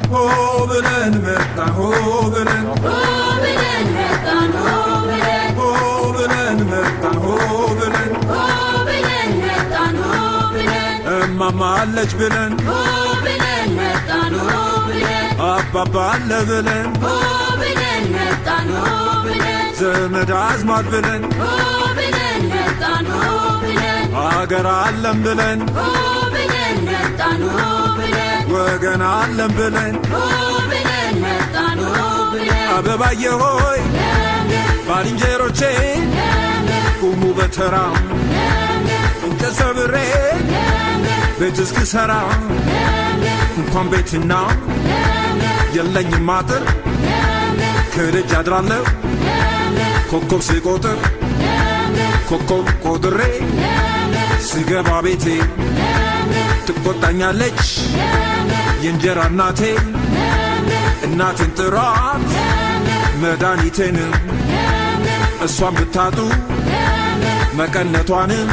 ሆ ብለን መጣን ሆ ብለን ሆ ብለን መጣን ሆ ብለን ሆ ብለን መጣን ሆ ብለን ሆ ብለን መጣን ሆ ብለን እማማ አለች ብለን ሆ ብለን መጣን ሆ ብለን አባባ አለ ብለን ሆ ብለን መጣን ሆ ብለን ዘመድ አዝማድ ብለን ሆ ብለን መጣን ሆ ብለን አገር አለም ብለን ሆ ብለን መጣን ሆ ብለን ወገን አለም ብለን ሆ ብለን መጣን ሆ ብለን አበባዬ ሆይ ለምለም ባልንጀሮቼ ለምለም ቁሙ በተራ ለምለም እንጨት ሰብሬ ለምለም ቤት እስክሰራ እንኳን ቤትና የለኝም አጥር ከደጅ አድራለሁ ኮከብ ስቆጥር ኮከብ ቆጥሬ ስገባ ቤቴ ትቆጣኛለች የእንጀራ እናቴ እናቴን ጥሯት መድኃኒቴንም እሷን ብታጡ መቀነቷንም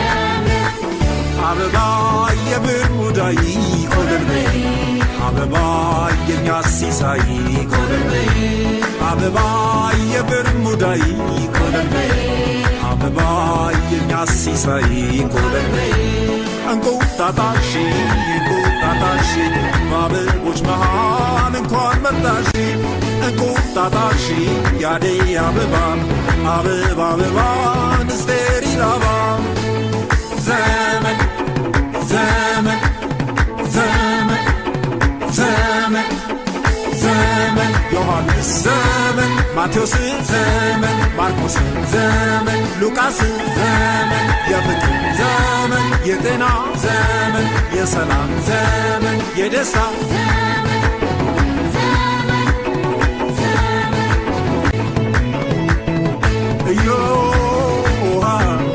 አበባ የብር ሙዳይ ኮለልበይ አበባ የኛ ሲሳይ ኮለልበይ አበባ የብር ሙዳይ ኮለልበይ አበባ የኛ ሲሳይ ኮለልበይ እንቁጣጣሽ እንቁጣጣሽ በአበቦች መሃል እንኳን መጣሽ እንቁጣጣሽ ያደይ አበባን አበባ አበባን ስቴሪል አበባ ዘመን ዘመን ዘመን ዘመን ዘመን ዮሐንስ ዘመን ማቴዎስ ዘመን ማርቆስ ዘመን ሉቃስ ዘመን የፍቅር ዘመን የጤና ዘመን የሰላም ዘመን የደስታ እዮሃ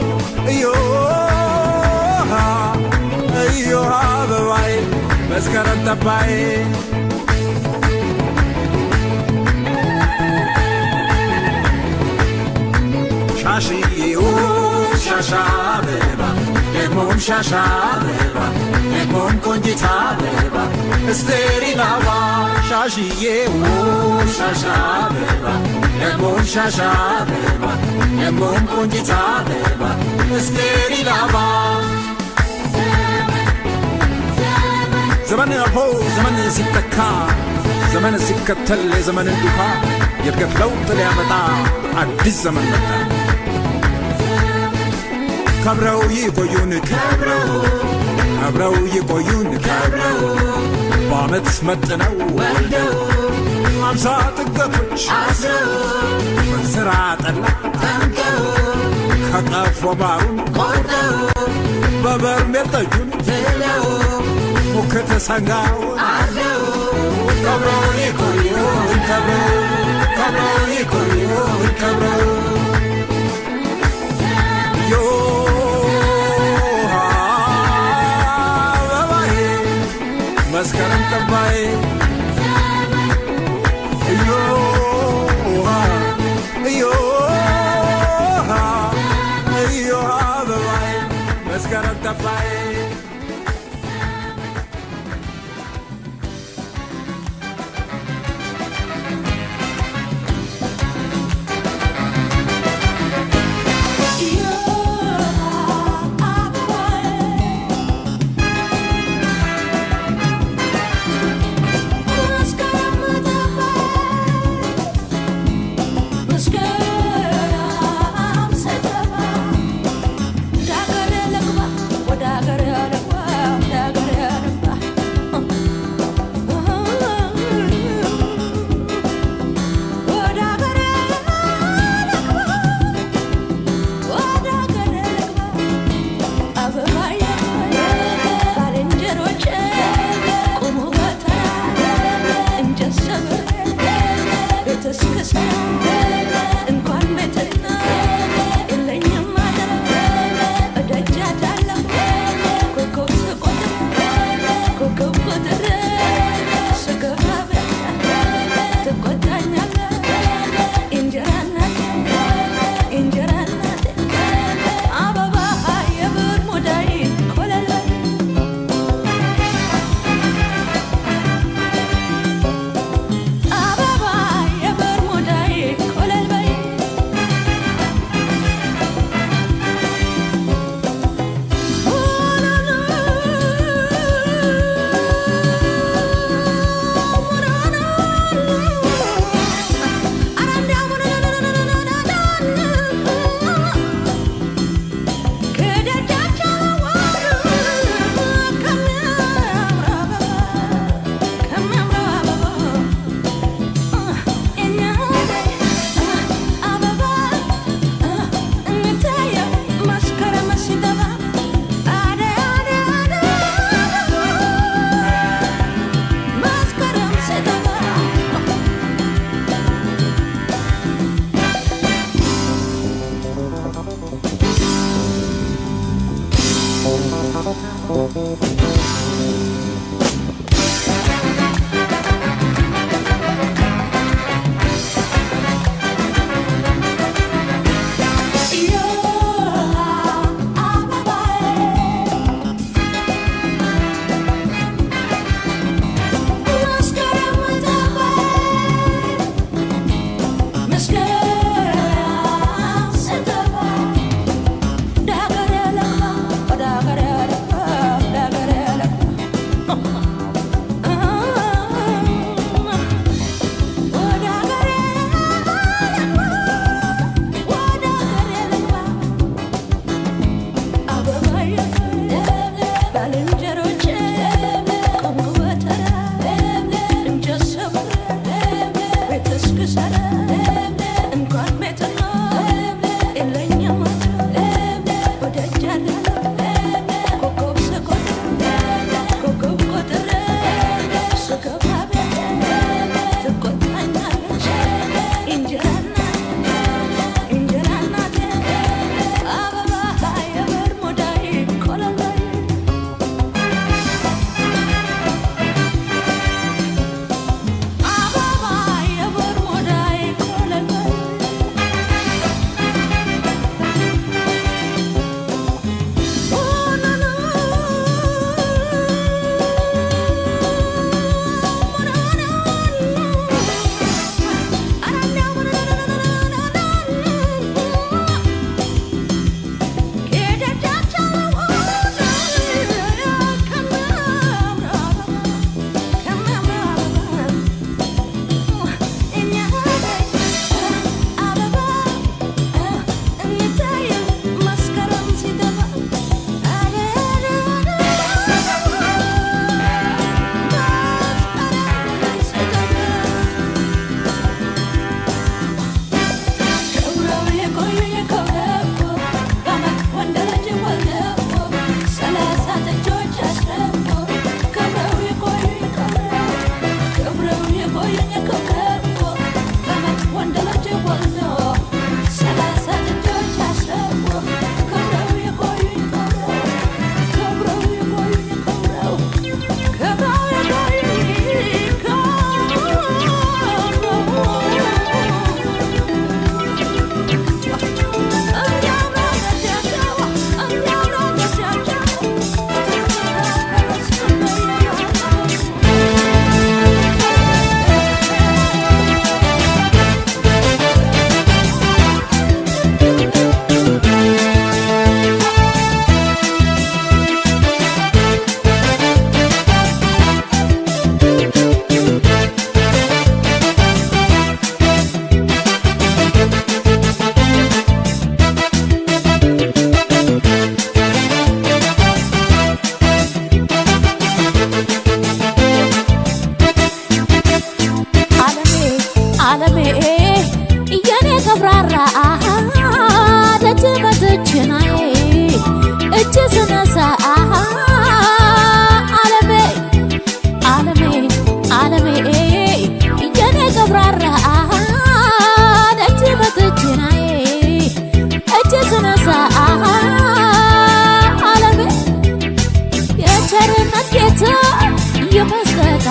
እዮሃ እዮሃ አበባዬ መስከረም ጠባዬ ሻሽዬው ሻሻ አበባ ደግሞም ሻሻ አበባ ደግሞም ቆንጂት አበባ እስቴሪል አበባ ሻሽዬው ሻሻ አበባ ደግሞም ሻሻ አበባ ደግሞም ቆንጂት አበባ እስቴሪል አበባ ዘመን አልፎ ዘመን ሲተካ ዘመን ሲከተል የዘመንን ዱካ የእድገት ለውጥ ሊያመጣ አዲስ ዘመን መጣ። ከብረው ይቆዩን ከብረው ከብረው ይቆዩን ከብረው በዓመት መጥነው ወልደው አምሳ ጥገቶች አስረው በስራ ጠላ ጠምቀው ከቀፎ ማሩን ቆርጠው በበርሜል ጠጁን ብለው ሙክት ሰንጋውን አርደው ከብረው ይቆዩን ከብረው ከብረው ይቆዩን ከብረው ዮሃ አበባዬ መስከረም ጠባዬ እዮሃ እዮሃ እዮሃ አበባዬ መስከረም ጠባዬ ሆ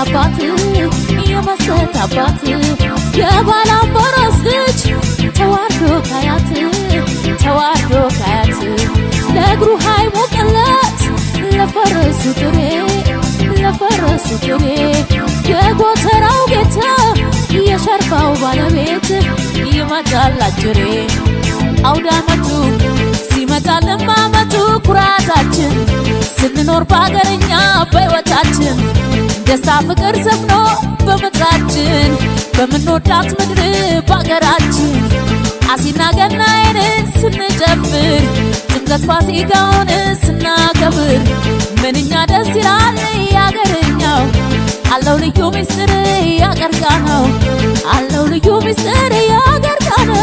አባት የመስጠት አባት የባላምበሮስ ልጅ ተዋርዶ ካያት ተዋርዶ ካያት ለእግሩ ሃይሞቅለት ለፈረሱ ጥሬ ለፈረሱ ጥሬ የጎተራው ጌታ የሸርፋው ባለቤት ይመጣል አጅሬ አውደ ዓመቱ ሲመጣልን በዓመቱ ኩራታችን ስንኖር በአገርኛ በሕይወታችን ደስታ ፍቅር ሰፍኖ በምድራችን በምንወዳት ምድር በአገራችን አሲና ገናዬን ስንጨፍር ጥምቀት ፋሲካውን ስናከብር ምንኛ ደስ ይላል ያገርኛው አለው ልዩ ምስጢር ያገርጋ ነው አለው ልዩ ምስጢር ያገርጋ ነው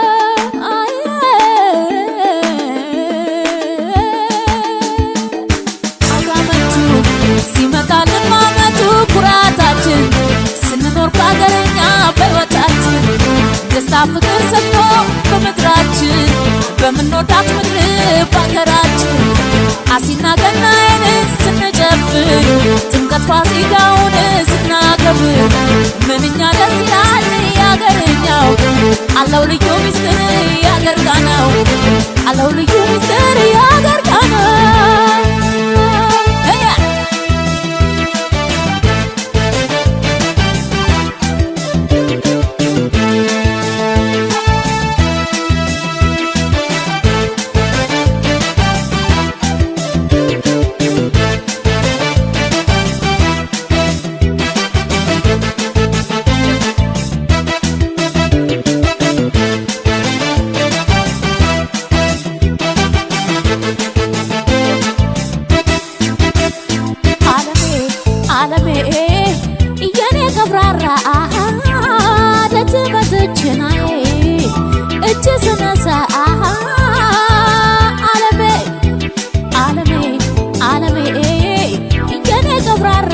አመቱ ሲመጣልን ማመቱ ኩራታችን ስንኖር በአገረኛ በሕይወታችን ደስታ ፍቅር ሰፍኖ በምድራችን በምንወዳት ምድር በአገራችን አሲና ገናዬን ስንጨፍር ጥምቀት ፋሲካውን ስናከብር ምንኛ ደስ ይላል ያገርኛው አለው ልዩ ምስጢር ያገርጋ ነው አለው ልዩ ምስጢር ያገርጋ ነው ዓለሜ ዓለሜ የኔ ቀብራራ ደጅ መጥችናዬ እጅ ስነሳ ዓለሜ ዓለሜ ዓለሜ የኔ ቀብራራ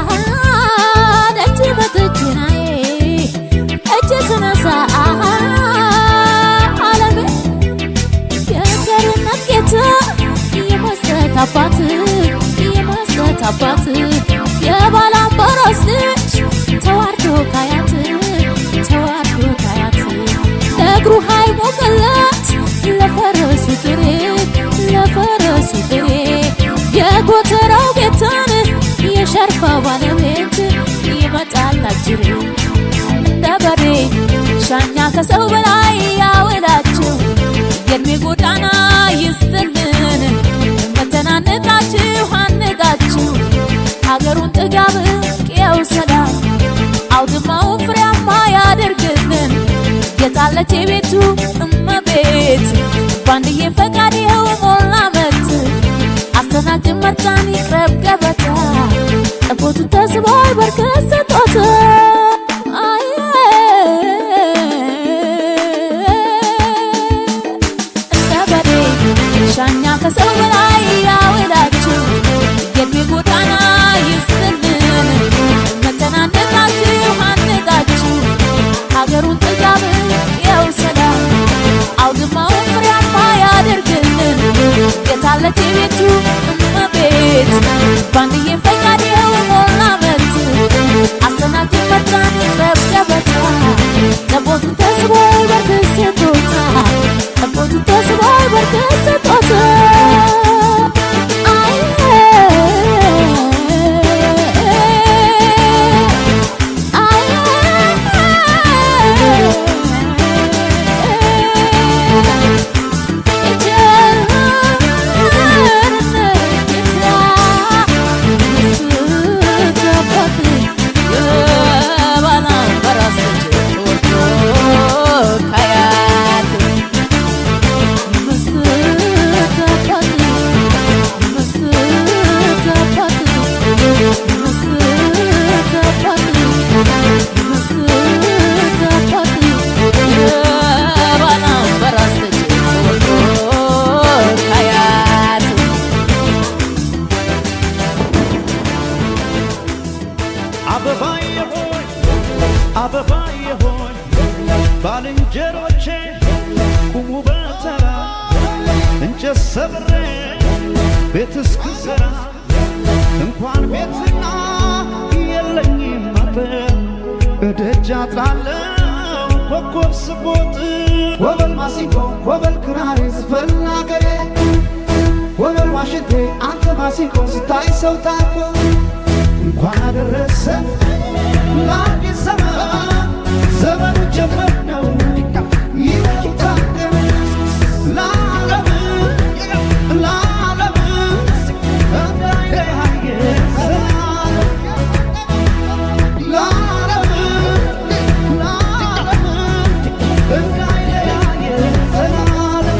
ደጅ መጥችናዬ እጅ ስነሳ ዓለሜ የቸርነት ጌታ የመስጠት አባት የመስጠት አባት የባላምበሮስ ልጅ ተዋርዶ ካያት ተዋርዶ ካያት ለእግሩ ሃይሞቅለት ለፈረሱ ጥሬ ለፈረሱ ጥሬ የጎተራው ጌታን የሸርፋ ባለቤት ይመጣል አጅሬ እንደ በሬ ሻኛ ከሰው በላይ ያውላችሁ የእድሜ ጎዳና ይስጥልን መተናነቃችሁ አነቃችሁ ሀገሩን ጥጋብ ቅየው ሰላም አውድማውን ፍሬያማ ያደርግልን የታለች የቤቱ እመቤት ባንድዬ ፈቃድ ይኸው ሞላ መት አስተናግድ መጣን ይቅረብ ገበታ ጠቦቱ ተስቧል በርከት ስጦታ እንደ በሬ ሻኛ ከሰው በላይ ያውላችሁ የእድሜ ጎዳና ይስጥልን መተናነቃችሁ አነቃችሁ ሀገሩን ጥጋብ የው ሰላም አውድማውን ፍሬያማ ያደርግልን የታለች የቤቱ እመቤት ባንድዬ ፈቃድ ይኸው ሞላ መት አስተናግድ መጣን ይቅረብ ገበታ ጠቦቱ ተስቦ በርክት ስጦታ ጠቦቱ ተስቦ በርክት ስጦታ አይ አበባዬ ሆይ አበባዬ ሆይ ባልንጀሮቼ ቁሙ በተራ እንጨት ሰብሬ ቤት እስክሰራ እንኳን ቤትና የለ የለኝም አጥር እደጃ ጣለው ኮከብ ስቦጥ ወበል ማሲንቆ ወበል ክራሬ ዝፈን አገሬ ወበል ዋሽንቴ አንተ ማሲንቆ ስታይ ሰው ታኮ እንኳን አደረሰ ለአዲስ ዘመን ዘመኑ ጀመር ነው ይታደም ለዓለም ለዓለም እንዳይለያየ ዘላለም ለዓለም ለዓለም እንዳይለያየ ዘላለም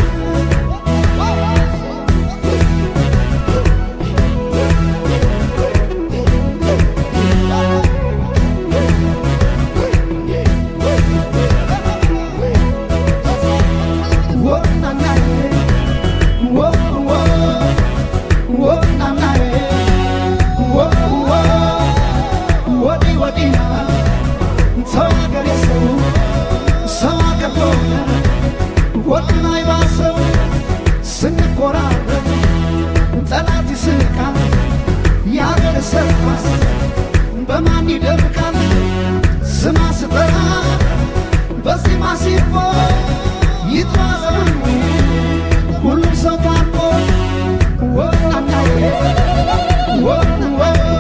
ስንኮራረብ ጠላት ይስቃል ያገር ሰርኳስ በማን ይደምቃል ስማ ስጠራ በዚህ ማሲፎ ይጥማዘኑ ሁሉም ሰው ታርቆ ወናናዬ ወንወ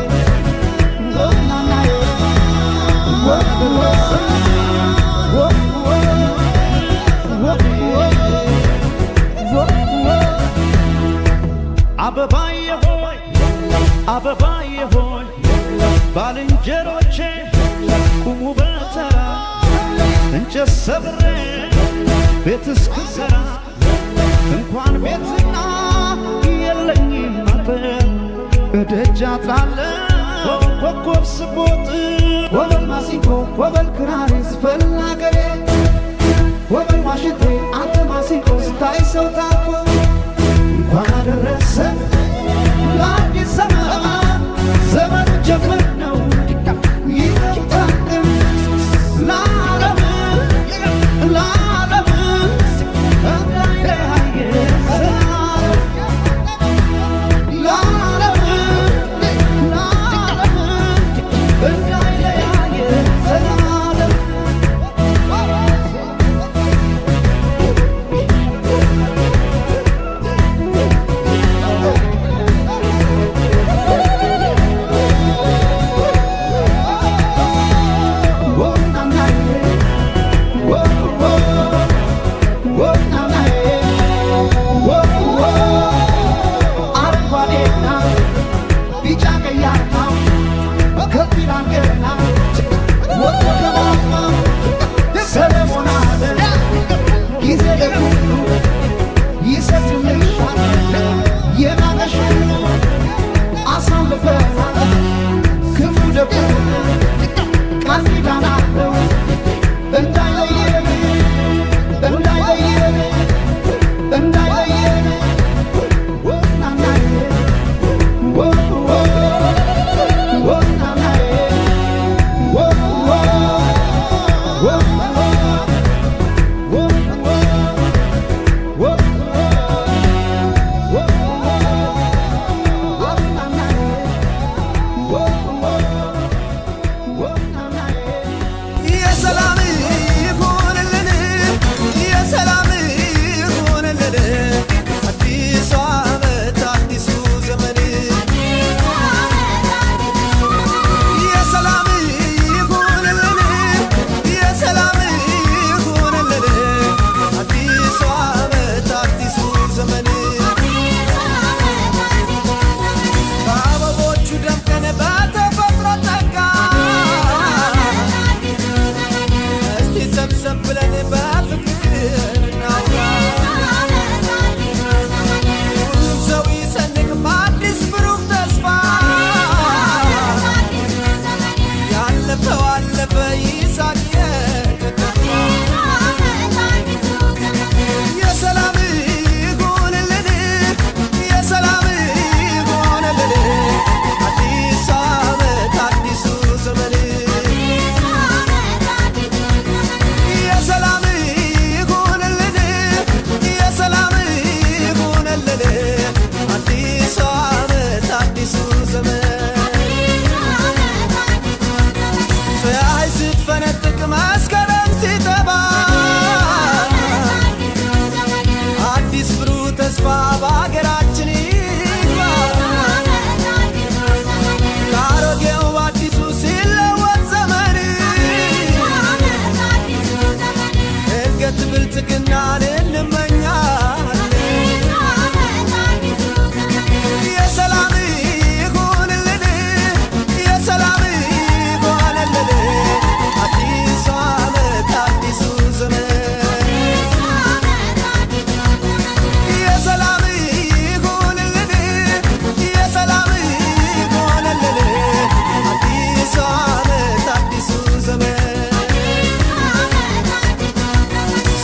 ወናናዬ ወንወ ወንወ ወንወ ወንወ አበባዬ ሆይ አበባዬ ሆይ ባልንጀሮቼ ቁሙ በተራ እንጨት ሰብሬ ቤት እስክሰራ እንኳን ቤትና የለኝም አጥር እደጃ ጣለው ኮከብ ስቦጥ ወበል ማሲንቆ ወበል ክራሬ ዝፈን አገሬ ወበል ዋሽንቴ አንተ ማሲንቆ ስታይ ሰው ታኮ እንኳን አደረሰ ለአዲስ ዘመን ዘመኑ ጀመር ነው ይታደም ለዓለም ለዓለም እንዳይለያየ ዘላለም ለዓለም ለዓለም እንዳይለያየ ዘላለም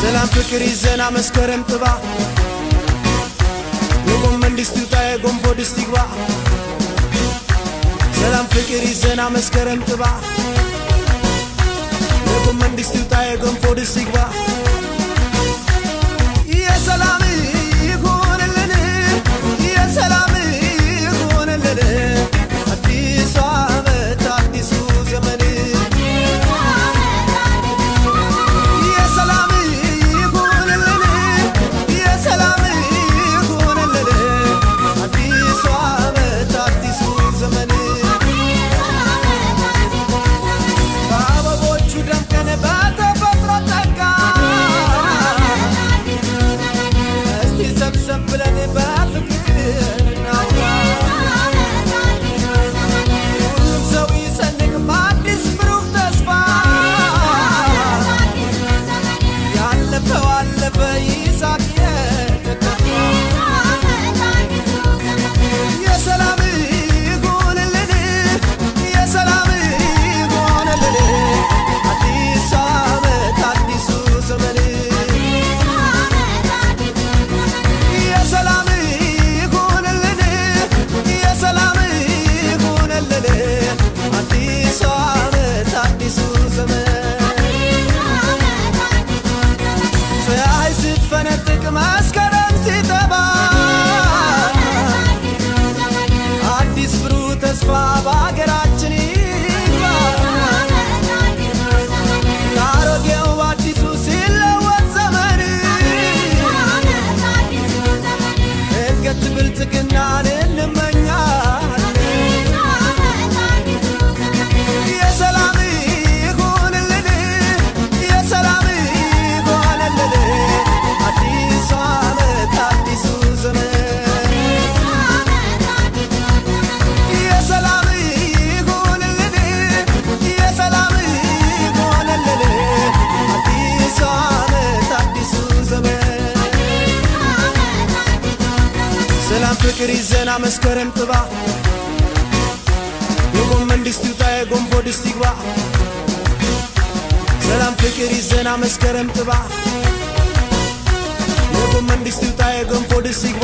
ሰላም ፍቅር ይዘና መስከረም ጥባ የጎመን ድስት ይውጣ የጎንፎ ድስት ይግባ ሰላም ፍቅር ይዘና መስከረም ጥባ የጎመን ድስት ይውጣ የጎንፎ ድስት ይግባ የሰላም ይሁንልን የሰላም ይሁንልን አዲሱ ዓመት አዲሱ ዘመን የሰላም ይሁንልን የሰላም ይሁንልን አዲሱ ዓመት አዲሱ ዘመን በአበቦቹ ደምቀን በተፈጥሮ ጸጋ እስቲ ሰብሰብ ብለን በፍቅር እናውራ ሁሉም ሰው ይሰንቅ በአዲስ ብሩህ ተስፋ ያለፈው አለፈ ይሳቅ የተከፋ የሰላም ይሁንልን የሰላም ይሁንልን አዲስ ዓመት አዲሱ ዘመን የሰላም ይሁንልን የሰላም ይሁንልን አዲሱ ዓመት አዲሱ ዘመን ፀሐይ ስትፈነጥቅ መስከረም ሲጠባ አዲስ ብሩህ ተስፋ በሀገራችን ይግባ ከአሮጌው አዲሱ ሲለወጥ ዘመን እድገት ብልጽግናን እንመኛለን የሰላም ይሁንልን የሰላም ይሁንልን አዲሱ ዓመት አዲሱ ዘመን የሰላም ይሁንልን የሰላም ይሁንልን አዲሱ ዓመት አዲሱ ዘመን ሰላም ፍቅር ይዘና መስከረም ጥባ የጎመን ድስት ይውጣ የጎንፎ ድስት ይግባ ሰላም ፍቅር ይዘና መስከረም ጥባ የጎመን ድስት ይውጣ የጎንፎ ድስት ይግባ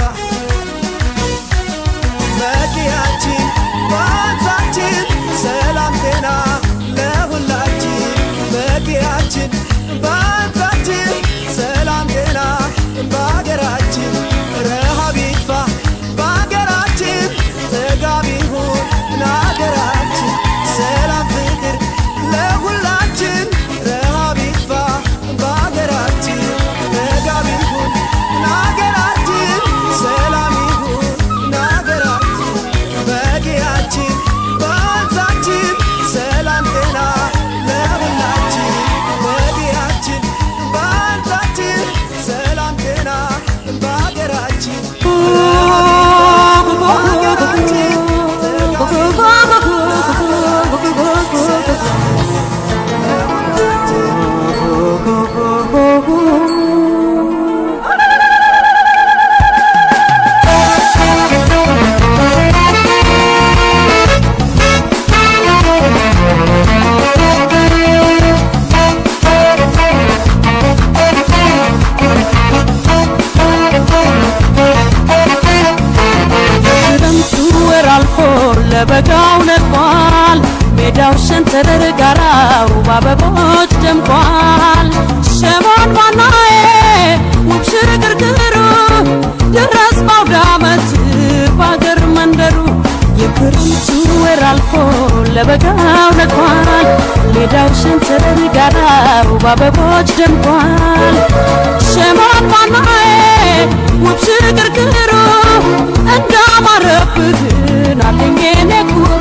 መኪያችን ባንሳችን ሰላም ጤና ለሁላችን መኪያችን ባንሳችን ሰላም ጤና በሀገራችን ረሃብ ይጥፋ በሀገራችን ጥጋብ ይሁን ሀገራችን ሰላም ፍቅር ለሁላችን ረሃብ ይጥፋ በሀገራችን ጥጋብ ይሁን ሀገራችን ሰላም ይሁን ሀገራችን በጊያችን በወንዛችን ሰላም ጤና ለሁላችን በጊያችን በወንዛችን ሰላም ጤና በሀገራችን በሀገራችን ክረምቱ ወር አልፎ ለበጋው ነቋል። ሜዳው ሸንተረር ጋራው በአበቦች ደምቋል። ሸሞን ባናዬ ውብ ሽርግርግሩ ድረስ ባውደ ዓመት በአገር መንደሩ የክረምቱ ወር አልፎ ለበጋው ነቋል። ሜዳው ሸንተረር ጋራው በአበቦች ደምቋል። ሸሞን ባናዬ ውብ ሽርግርግሩ እንዳማረብህን አለኝ የኔ ኩሩ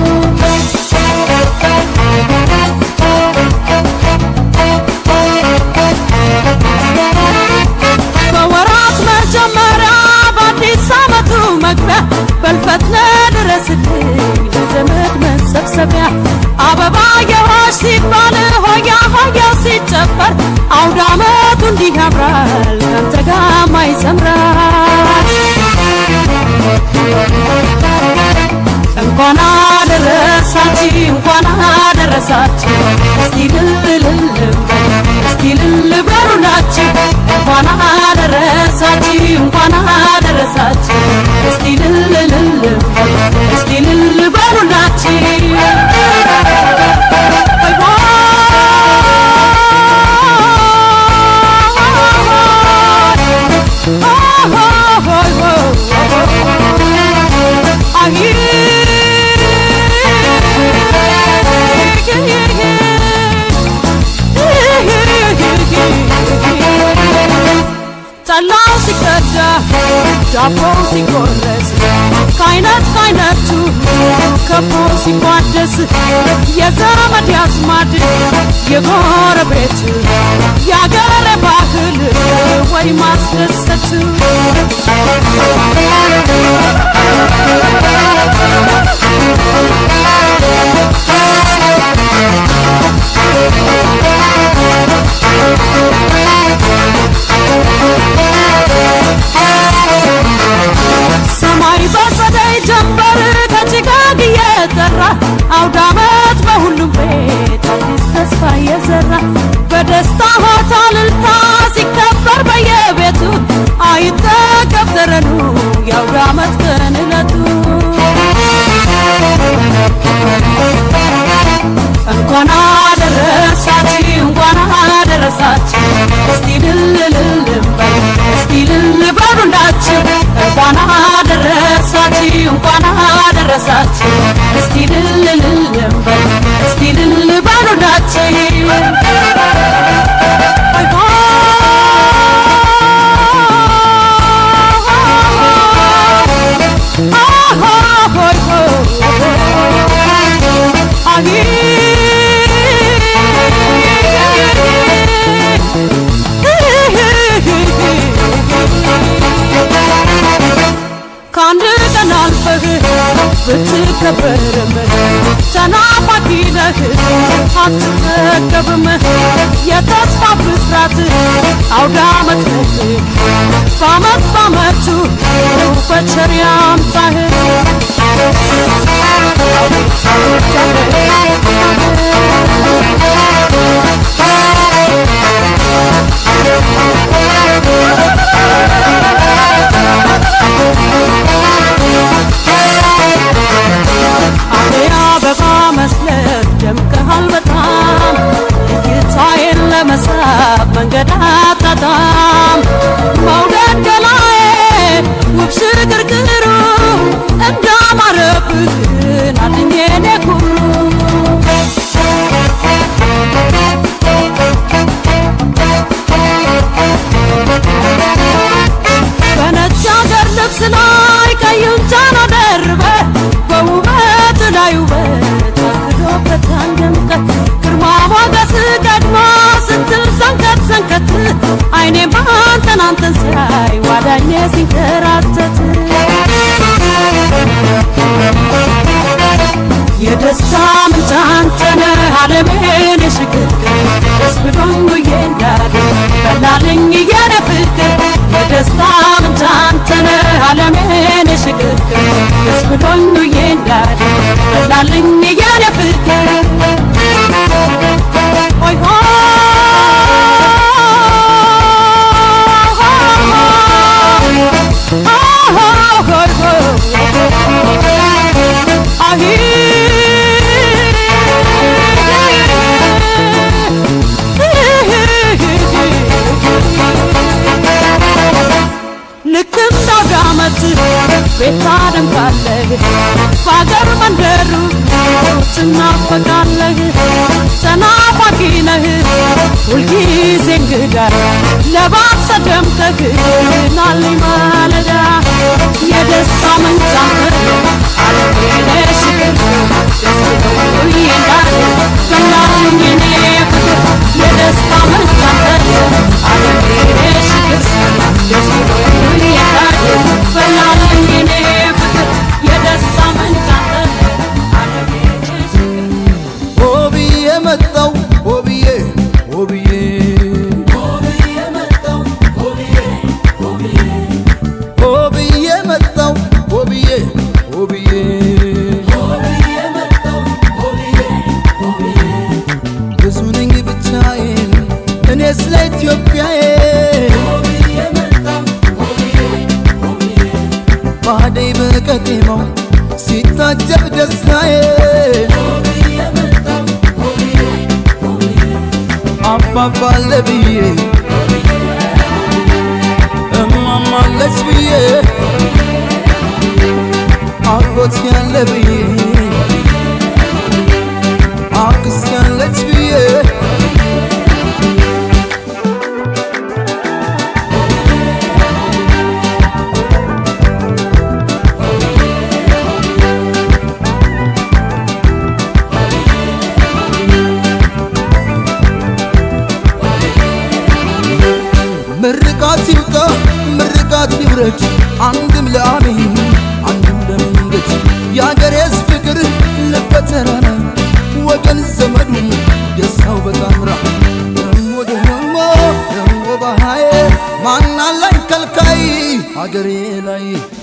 በወራት መጀመሪያ በአዲስ ዓመቱ መግቢያ በልፈት ለድረስልኝ ለዘመድ መሰብሰቢያ አበባ የሆሽ ሲባል ሆያ ሆያው ሲጨፈር አውደ ዓመቱ እንዲህ ያምራል ካንተ ጋማ ይሰምራል እንኳን አደረሳችሁ እንኳን አደረሳችሁ እስቲ ልልልል እስቲ ልል በሉላችሁ እንኳን አደረሳችሁ እንኳን አደረሳችሁ እስቲ ልልልል እስቲ ልል በሉላችሁ ጠላው ሲቀዳ ዳቦው ሲቆረስ ከአይነት ከአይነቱ ከቦ ሲቋደስ የዘመድ ያዝማድ የጎረቤት የአገር ባህል ወይ ማስደሰት ሰማይ በጸደይ ጀንበር ከጭጋግ እየጠራ አውደ ዓመት በሁሉም ቤት አዲስ ተስፋ እየዘራ በደስታ ሆታ እልልታ ሲከበር በየቤቱ አይጠገብ ተረኑ የአውደ ዓመት ቀን ዕለቱ እንኳን አደረሳችሁ እንኳን አደረሳችሁ እስቲ ልልልል በል እስቲ ልል በሉላችሁ እንኳን አደረሳችሁ እንኳን አደረሳችሁ እስቲ ልልልል በል እስቲ ልል በሉላችሁ ከአንድ ቀን አልፈህ ብትከበርም ተናፋቂ ነህ አትጠገብም የተስፋ ብስራት አውደ ዓመት ነህ በዓመት በዓመቱ በቸር ያምጣህ አደይ አበባ መስለህ ደምቀሃል በጣም እይታዬን ለመሳብ መንገድ አጣጣም መውደድ ገላዬ ውብ ሽግርግሩ እንዳማረብህ ናድኜ እኔ ኩሩ በነጭ አገር ልብስ ላይ ቀዩን ጃን ደርበህ በውበት ላይ ውበት አክሎበት አንደምቀህ ግርማ ሞገስ ቀድማ ስትል ሰንከት ሰንከት አይኔ ባንተን አንተን ሲያይ ዋዳኜ ሲንከራተት የደስታ ምንጭ አንተ ነህ ዓለሜን የሽግግር ደስ ብሎኝ ውዬ እንዳድር በላልኝ የኔ ፍቅር የደስታ ምንጭ አንተ ነህ ዓለሜን የሽግግር ደስ ብሎኝ ውዬ እንዳድር በላልኝ የኔ ፍቅር ሆይ ልክ እንደ አውደ ዓመት ቤት ታደምቃለህ በአገር መንደሩ ትናፈቃለህ ተናፋቂ ነህ ሁልጊዜ እንግዳ ለባብሰ ደምቀህ ናልኝ ማለዳ የደስታ ምንጭ አንተ ዓለሜ ሽግር ደስ ብሎኝ እንዳለ በላልኝ እኔ ፍቅር የደስታ ምንጭ አንተ ዓለሜ ሽግር ደስ ብሎኝ እንዳለ በላልኝ እኔ ፍቅር የደስታ ምንጭ አንተ ዓለሜ ሽግር ሆብዬ መጣው ሆብዬ ሆብዬ ሆብዬ መጣው ሆብዬ ሆብዬ ብዙ ነኝ ብቻዬን እኔ ስለ ኢትዮጵያዬ አባባለ ብዬ እማማለች ብዬ አጎት ያለ ብዬ አክስ ያለች ብዬ ምርቃት ይብቃ ምርቃት ይብረድ አንድም ለአሜን አንድም ለመንገድ የአገሬስ ፍቅር ልበተራራ ወገን ዘመዱ ደስታው በጣምራ ደሞ ደሞ ደሞ ባሃዬ ማናላኝ ከልካይ አገሬ ላይ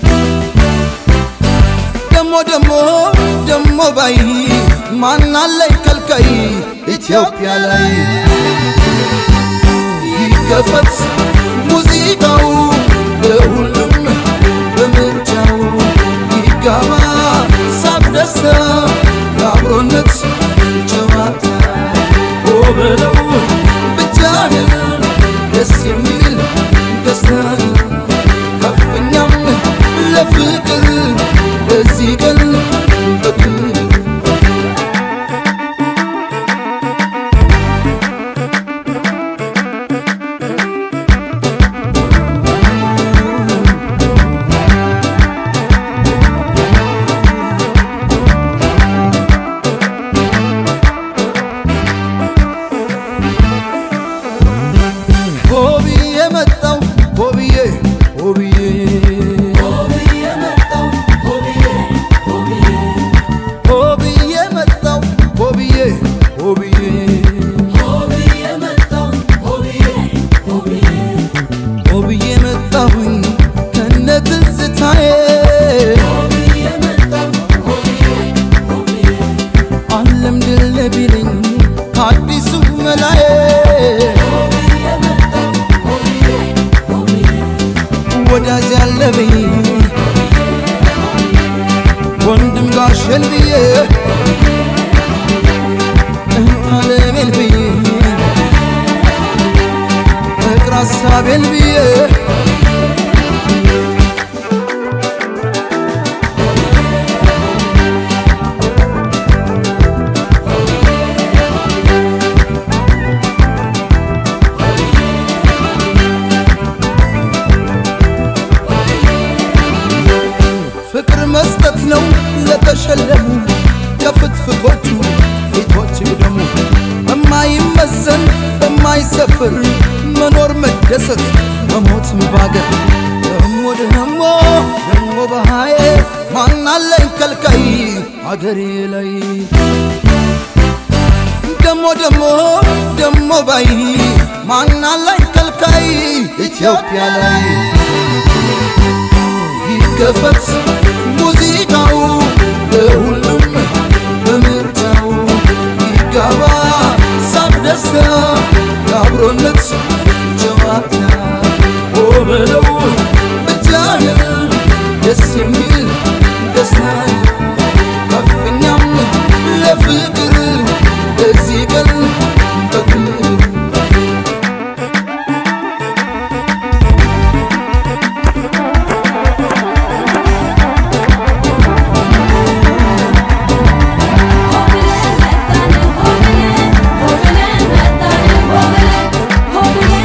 ደሞ ደሞ ደሞ ባይ ማናለኝ ከልካይ ኢትዮጵያ ላይ ይከፈት ሙዚቃው ለሁሉም በምርጫው ይጋባ ሳቅ ደስታ ለአብሮነት ጨዋታ ኦ በለው ብቻህን ደስ የሚል ደስታ ከፍኛም ለፍቅር በዚህ ቀን በክብር ሆብዬ መጣው ሆብዬ ሆብዬ ሆብዬ መጣው ሆብዬ ሆብዬ ሆብዬ መጣሁኝ ከነ ትዝታዬ ዓለም ድል ቢለኝ አዲሱ መላዬ ወዳጅ ያለብኝ ወንድም ጋሸን ብዬ እንታለሜን ብዬ ፍቅር ሀሳቤን ብዬ ፍቅር መስጠት ነው ለተሸለሙ ከፍትፍቶቹ ፊቶች ደግሞ በማይመዘን በማይሰፍር መኖር መደሰት መሞትም ባገር ደሞ ደሞ ደሞ በሃዬ ማናለኝ ከልካይ አገሬ ላይ ደሞ ደሞ ደሞ ባይ ማናለኝ ከልካይ ኢትዮጵያ ላይ ይከፈት ሙዚቃው ለሁሉም በምርጫው ይጋባ ሳቅ ደስታ ለአብሮነት ጨዋታ ኦ በለው ብቻህን ደስ የሚል ደስታ ከፍኛም ለፍቅር በዚህ ቀን በክብር ሆብለን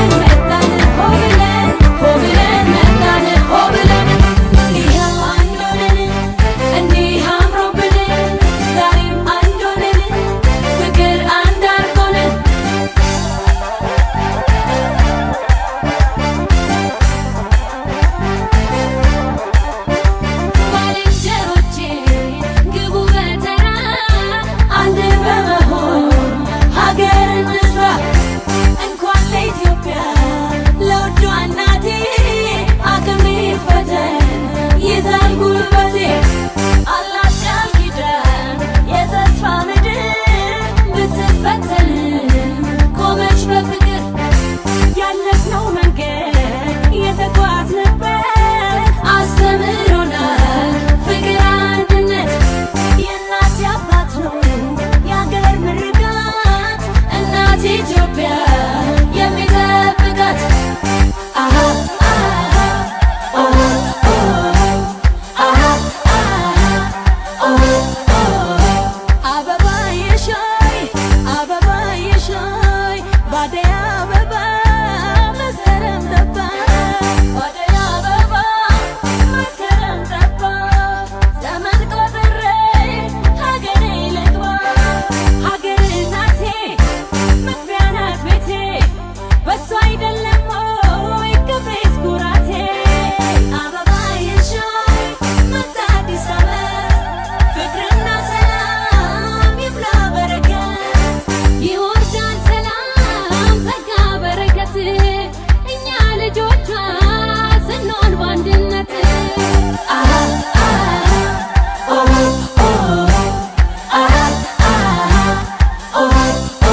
አደይ አበባ መስከረም ጠባ አደይ አበባ መስከረም ጠባ ዘመን ቆጥሬ ሀገሬ ልግባ ሀገር እናቴ መግቢያ ናት ቤቴ በሷ አይደለም ወይ ክብሬስ ኩራቴ አበባ የሻይ መጣ አዲስ ዓመት ፍቅርና ሰላም ይብላ በረከት ይወርዳል ሰላም ጸጋ በረከት እኛ ልጆቿ ስንሆን በአንድነት አሃ አሃ ኦ ኦ አሃ አሃ ኦ ኦ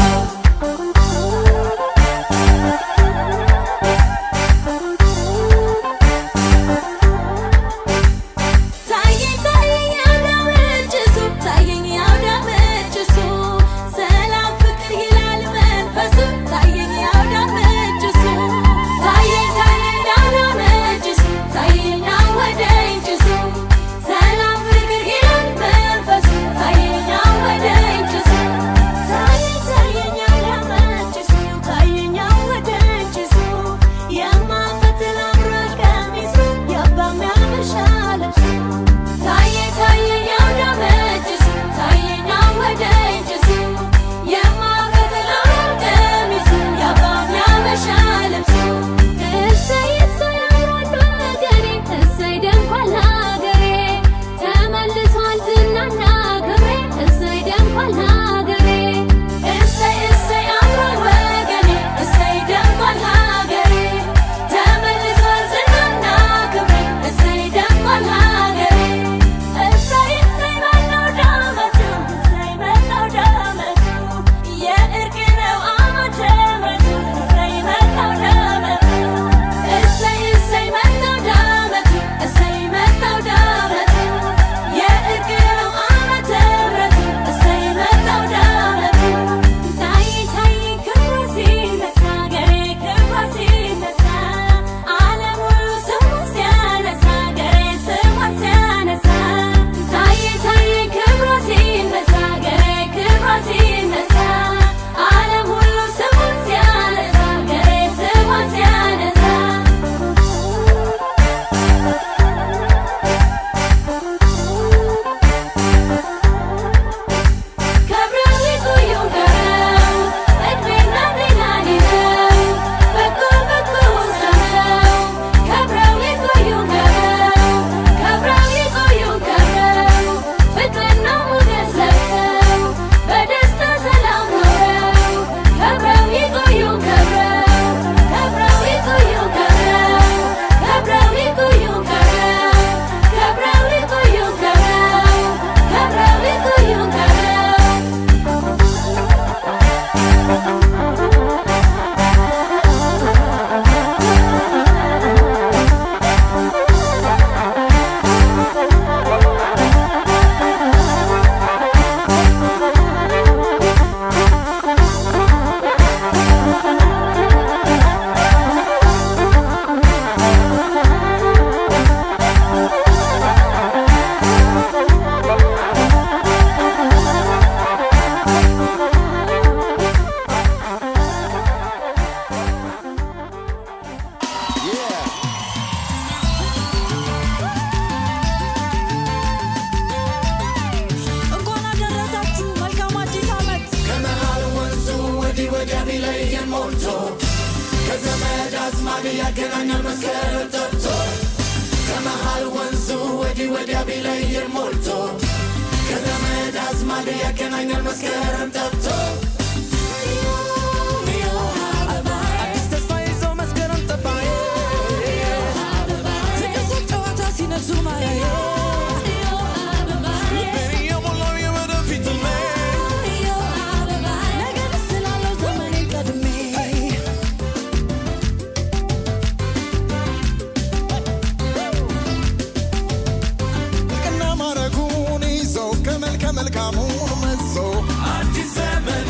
ታየኝ ታየኝ ያውዳመችሱ ታየኝ ያውዳመችሱ ሰላም ፍቅር ይላል መንፈሱ ታየኝ ያውዳመችሱ ታየኝ ታየኝ ያውዳመችሱ ታየኝ አወደኝችሱ ሰላም ፍቅር ይላል መንፈሱ ታየኝ አወደኝችሱ ታየኝ ታየኝ ያውዳመችሱ ታየኝ አወደኝችሱ የማፈትል አምሮ ቀሚሱ የአባም ያበሻ ልብሱ ታየኝ ታየኝ አውዳመችሱ ታየኝ አወደኝችሱ የማፈትል አምሮ ቀሚሱ የአባም ያበሻ ልብሱ እሰይ እሰይ አምሯል በሀገሬ እሰይ ደምቋል ሀገሬ ተመልሷል ዝናና ክብሬ እሰይ ደምቋል ሀገሬ እሰይ እሰይ አምሯል ወገኔ እሰይ ደምቋል ሀገሬ ተመልሷል ዝናና ክብሬ እሰይ ደምቋል ሀገሬ እሰይ እሰይ መጣው ዳመቱ እሰይ መጣው ዳመቱ የእርቅ ነው ዓመተ ምሕረቱ እሰይ መጣው ዳመቱ እሰይ እሰይ መጣው ዳመቱ እሰይ መጣው ዳመቱ የእርቅ ነው ዓመተ ምሕረቱ እሰይ መጣው ዳመቱ ታይ ታይ ክብሩ ሲነሳ ገሬ ክብሩ ሲነሳ ዓለም ሁሉ ስሙን ሲያነሳ ገሬ ስሙን ሲያነሳ ታይ ታይ ክብሩ ሲነሳ ገሬ ክብሩ ሲነሳ ዓለም ሁሉ ስሙን ሲያነሳ ገሬ ስሙን ሲያነሳ ከብረው ይቆዩ ከብረው እድሜና ጤናን ይዘው በጎ በጎውን ሰምተው ከብረው ይቆዩ ከብረው ከብረው ይቆዩ ከብረው ፍቅርና ሞገስ ለብሰው በደስታ ሰላም ኖረው ከብረው ይቆዩ ከብረው ከብረው ይቆዩ ከብረው ከብረው ይቆዩ ከብረው ከብረው ይቆዩ ከብረው ከብረው ይቆዩ ከብረው እንኳን አደረሳችሁ። መልካም አዲስ ዓመት። ከመሃል ወንዙ ወዲህ ወዲያ ቢለየን ሞልቶ ከዘመድ አዝማድ ያገናኛል መስከረም ጠብቶ ከመሃል ወንዙ ወዲህ ወዲያ ቢለየን ሞልቶ ከዘመድ አዝማድ ያገናኛል መስከረም ጠብቶ አዲስ ተስፋ ይዞ መስከረም ጠባዬ ፍቅር ሱቅ ጨዋታ ሲነግሱ ማያየ ልቤን እየሞላው የወደፊት ህልሜ ነገን ስላለው ዘመኔን ቀድሜ ወርቅና ማረጉን ይዞ ከመልከ መልካሙን መዞ አዲስ ዘመን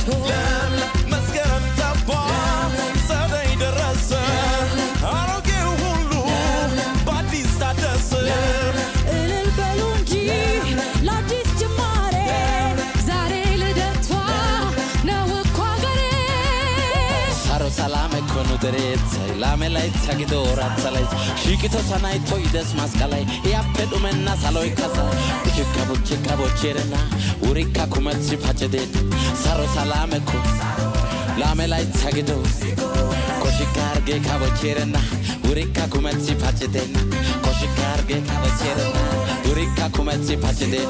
መስከረም ገባ ጸደይ ደረሰ አሮጌው ሁሉ በአዲስ ታደሰ እልል በሉ እንጂ ለአዲስ ጅማሬ ዛሬ ልደቷ ነው እኮ አገሬ Saro salame kono deret lame lay tsagido ratsalay shiqito sanay toides maskalay yappe dhumenna saloy kasa buchika buchika bocherena urika kumetsi pacheden saro salame ko lame lay tsagido koshikarge kabocherena urika kumetsi pacheden koshikarge kabocherena urika kumetsi pacheden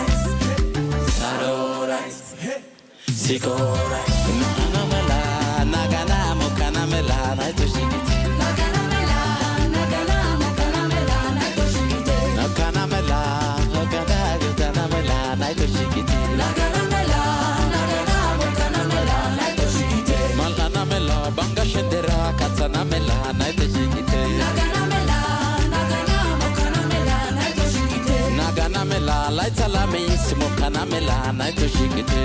sarorai Sikora, nanamela, nagana, mokanamela, naitoshikiti. Nakanamela, nagana, gutanamela, naitoshikiti. Malanamela, banga shendera, katsanamela, naitoshikiti. Naganamela, laitsalami, simokanamela, naitoshikiti.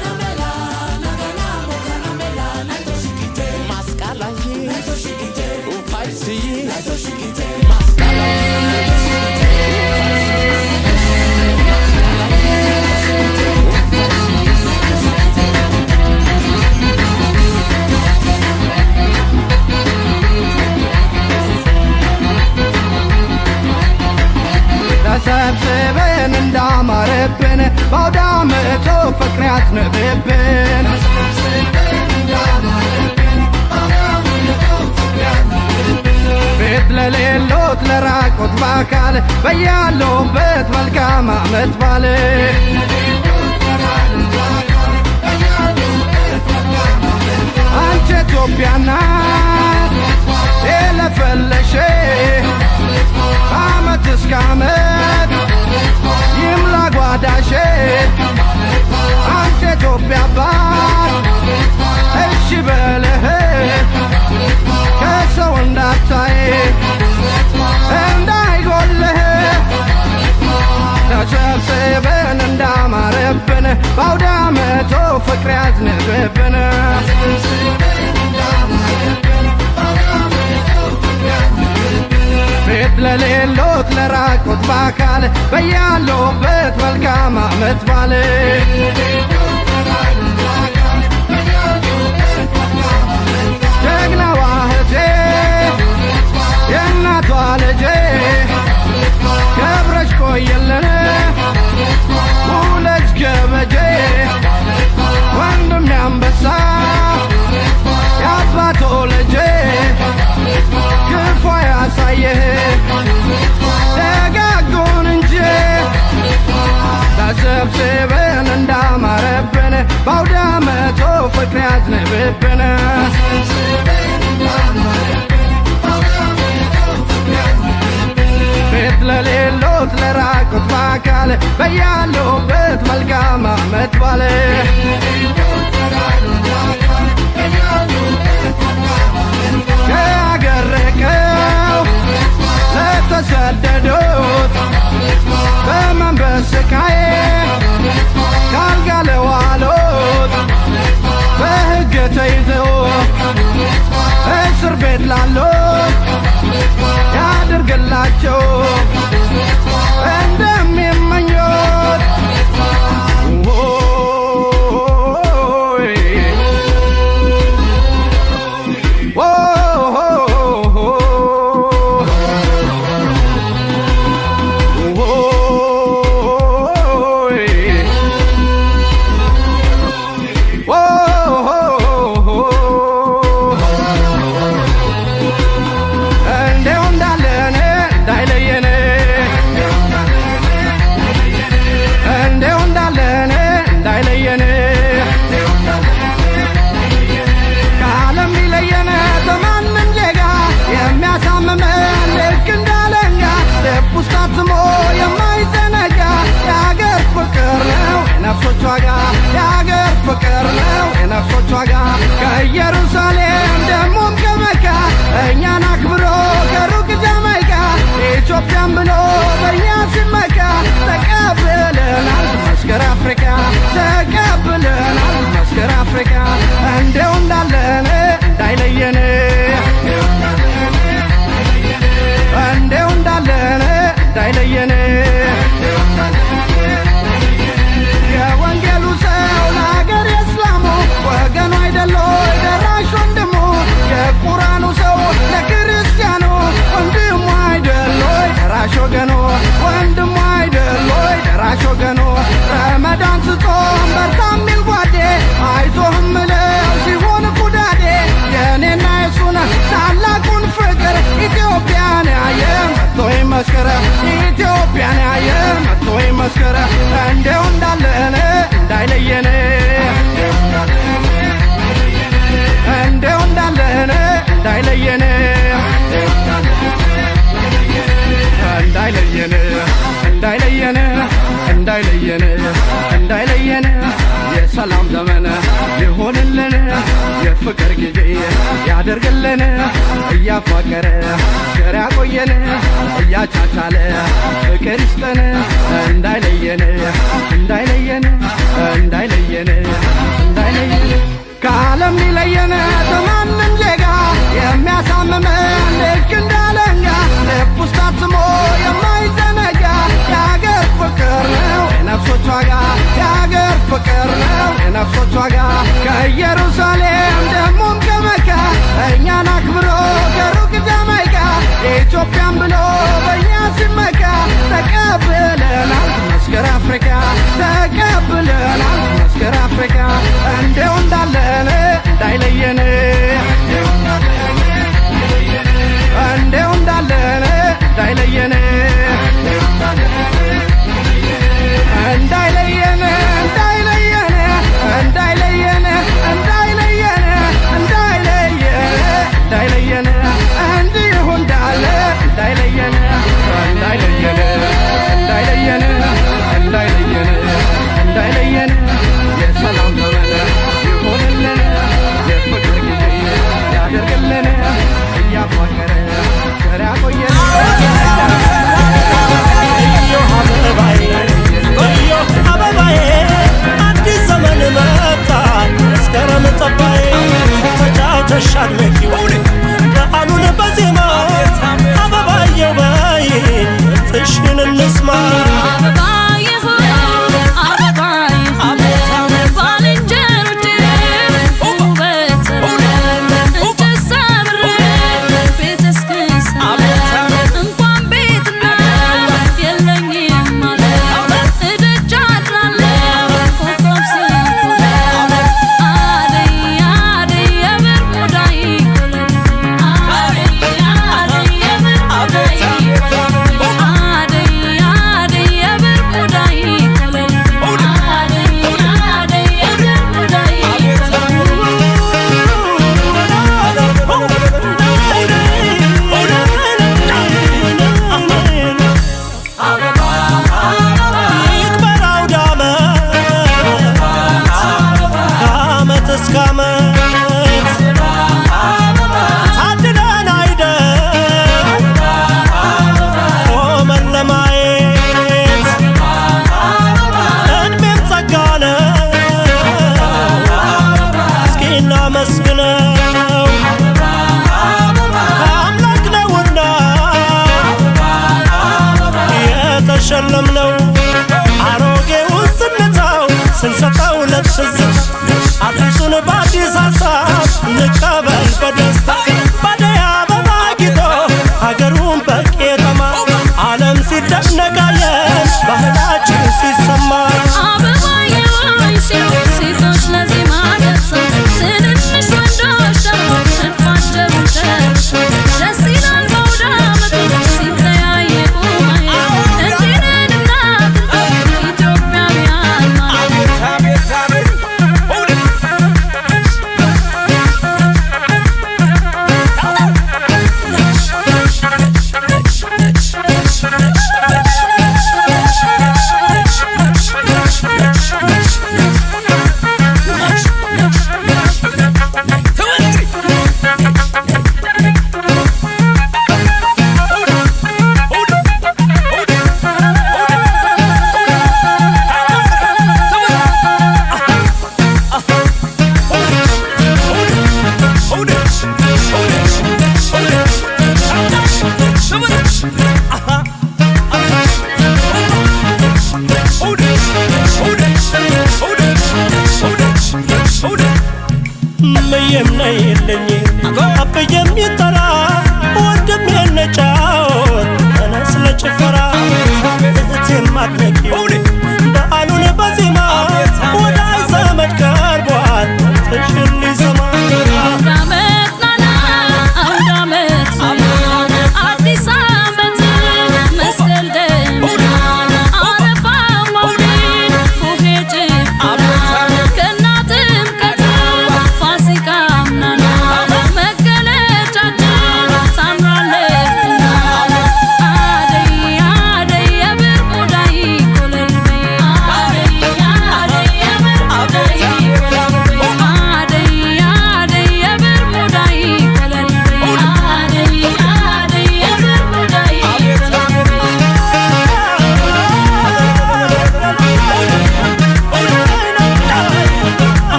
Maskalaye, ufaisiye, maskalaye. ተሰብስበን እንዳማረብን በአውደ ዓመቱ ፍቅር ያዝንብብን ቤት ለሌሎት ለራቆት በአካል በያለውበት መልካም ዓመት ባል አንቺ ኢትዮጵያ ናት የለፈለሽ አመት እስከ አመት ይምላ ጓዳሽ አንተ ኢትዮጵያ አባት እሺ በልህ ከሰው እንዳታይ እንዳይጎልህ ተሰብስበን እንዳማረብን በአውደ ዓመቱ ፍቅር ያዝንብብን ቤት ለሌሎት ለራቁት በአካል በያለውበት መልካም ዓመት ባል ጀግናዋ እህቴ የእናቷ ልጄ ከብረሽ ቆየልን ውለጅ ገበጄ ወንድም ያንበሳ የአባቶ ልጄ ክፉ ያሳየህ ደጋጉን እንጂ ተሰብስበን እንዳማረብን በአውደ ዓመቱ ፍቅር ያዝንብብን ቤት ለሌሎት ለራቁት በአካል በያሉበት መልካም ዓመት ባለ ከአገር ርቀው ለተሰደዱት በመንበስ ስቃይ ካልጋ ለዋሉት በሕግ ተይዘው እስር ቤት ላሉት ያድርግላቸው እንደሚመኙት ኦይ ኦይ እንዳይለየን እንዳይለየን የሰላም ዘመን ይሆንልን የፍቅር ጊዜ ያደርግልን እያፋቀረ ቸር ያቆየን እያቻቻለ ፍቅር ይስጠን እንዳይለየን እንዳይለየን እንዳይለየን እንዳይለየን ከዓለም ሊለየን ከማንም ዜጋ የሚያሳምመን ልክ እንዳለንጋ ልብ ውስጥ አትሞ የማይዘነጋ የአገር ፍቅር ነው የነፍሶች ዋጋ የአገር ፍቅር ነው የነፍሶች ዋጋ ከኢየሩሳሌም ደሞም ከመካ እኛን አክብሮ ከሩቅ ጃማይካ የኢትዮጵያን ብሎ በእኛ ሲመካ ተቀብለናል መስከር አፍሪካ ተቀብለናል መስከር አፍሪካ እንደው እንዳለን እንዳይለየን እንደው እንዳለን እንዳይለየን እንዳይለየን እንዳይለየን እንዳይለየን እንዳይለየን እንዳይለየን እንዳይለየን እንዲሁ እንዳለ እንዳይለየን እንዳይለየን እንዳይለየን እንዳይለየን እንዳይለየን የሰላም ዘመን ይሆንልን የፍቅር ጊዜ ያደርግልን እያፋቀረ ቸር ያቆየን አበባዬ አዲስ ዘመን መጣ መስከረም ጠባዬ ተጫውተሽ አድምቂው በዓሉን በዜማ አበባየው በይ ጥሽን እንስማ ይክበር አውደ ዓመት ከዓመት እስከ ዓመት ታድለን አይደል ቆመን ለማየት እድሜም ጸጋ ነው እስኪ እናመስግነው ከአምላክ ነውና የተሸለምነው አሮጌውን ስንተው ስንሰጠው ለትዝት አዲሱን በአዲስ ሀሳብ እንቀበል በደስታ ባደይ አበባ ጊጦ ሀገሩን በቄጠማ ዓለም ሲደነቃየን ባህላችን ሲሰማ ሴቶች ለዜማ ደርሰው ትንንሽ ወንዶች ደግሞ ሽንፋቸው ደርሰው ደስ ይላል በአውደ ዓመቱ ሲተያዩ ማየት እንዲህ ነንና ኢትዮጵያውያን ማለት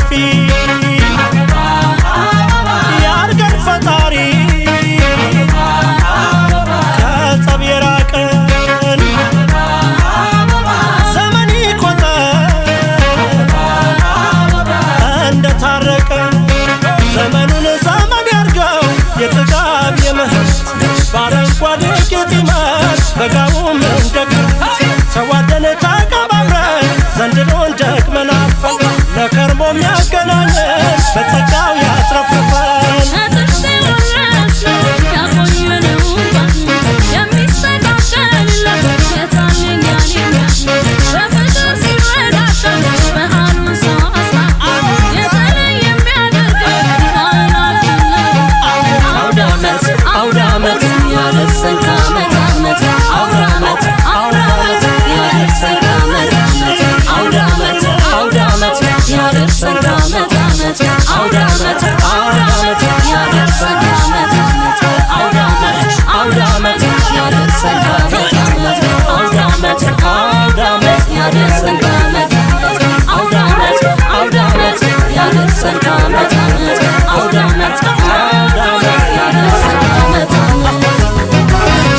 አትጥፊ ያርገን ፈጣሪ ከጸብ የራቀን ዘመን ይቆጠር እንደታረቀ ዘመኑን ዘመን ያርገው የጥጋብ የምህረት በአረንጓዴ ጌጥ ይመር በጋውም እንደ ክረምት ተዋደን ተቀባብረን ዘንድሮን ደግመን አልፈን ለከርሞ የሚያገናኘን በጸጋው ያትረፍርፈን አውዳመት ያደርሰን ከዓመት ዓመት አውዳመት አውዳመት ያደርሰን ከዓመት ዓመት አውዳመት አውዳመት ያደርሰን ከዓመት ዓመት አውዳመት አውዳመት ያደርሰን ከዓመት ዓመት አውዳመት አውዳመት ያደርሰን ከዓመት ዓመት አውዳመት አውዳመት ያደርሰን ከዓመት ዓመት አውዳመት አውዳመት ያደርሰን ከዓመት ዓመት አውዳመት አውዳመት ያደርሰን ከዓመት ዓመት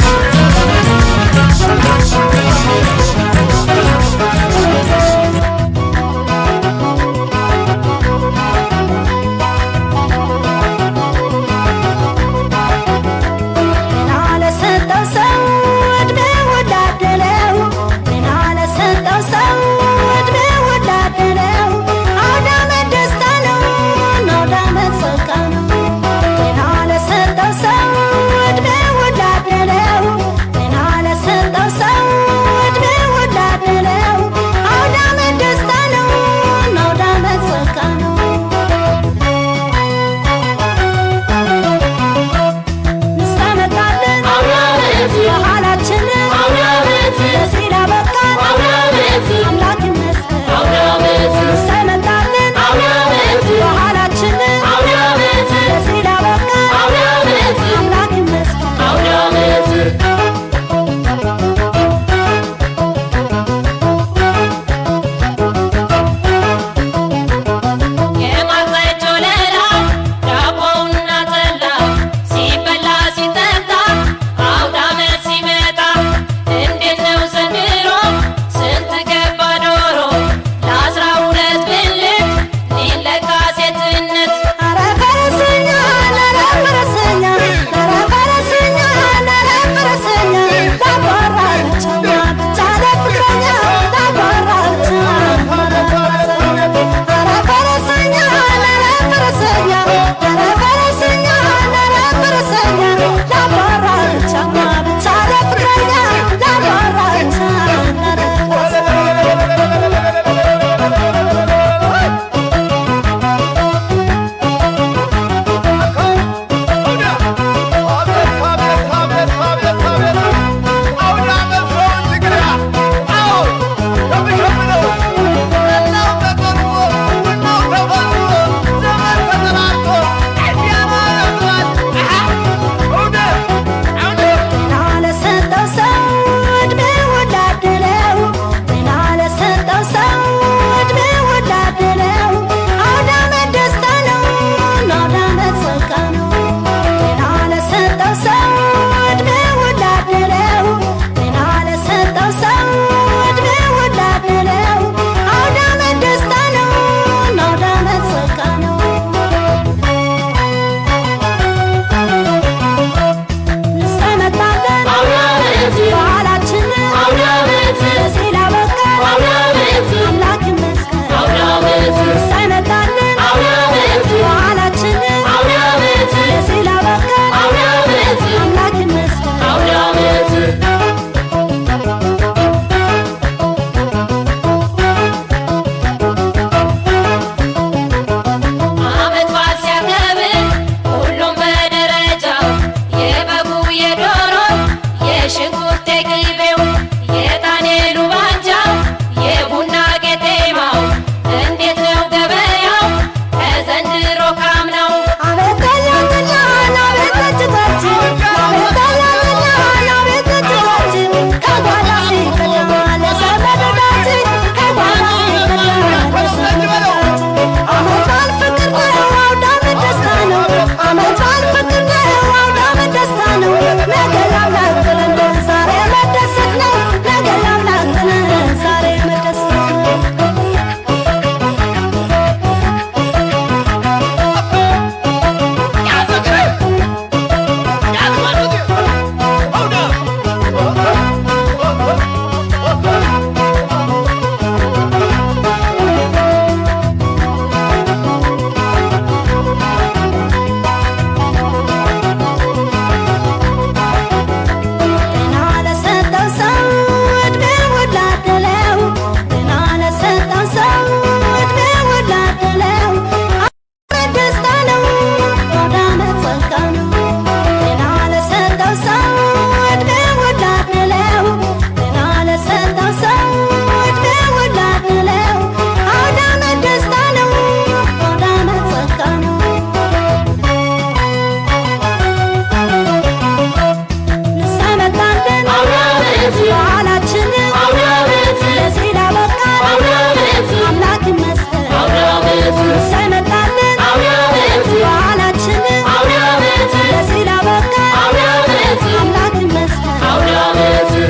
እሰይ መጣልን በዓላችንን ለዚህ ላበቃን አምላክ ይመስገን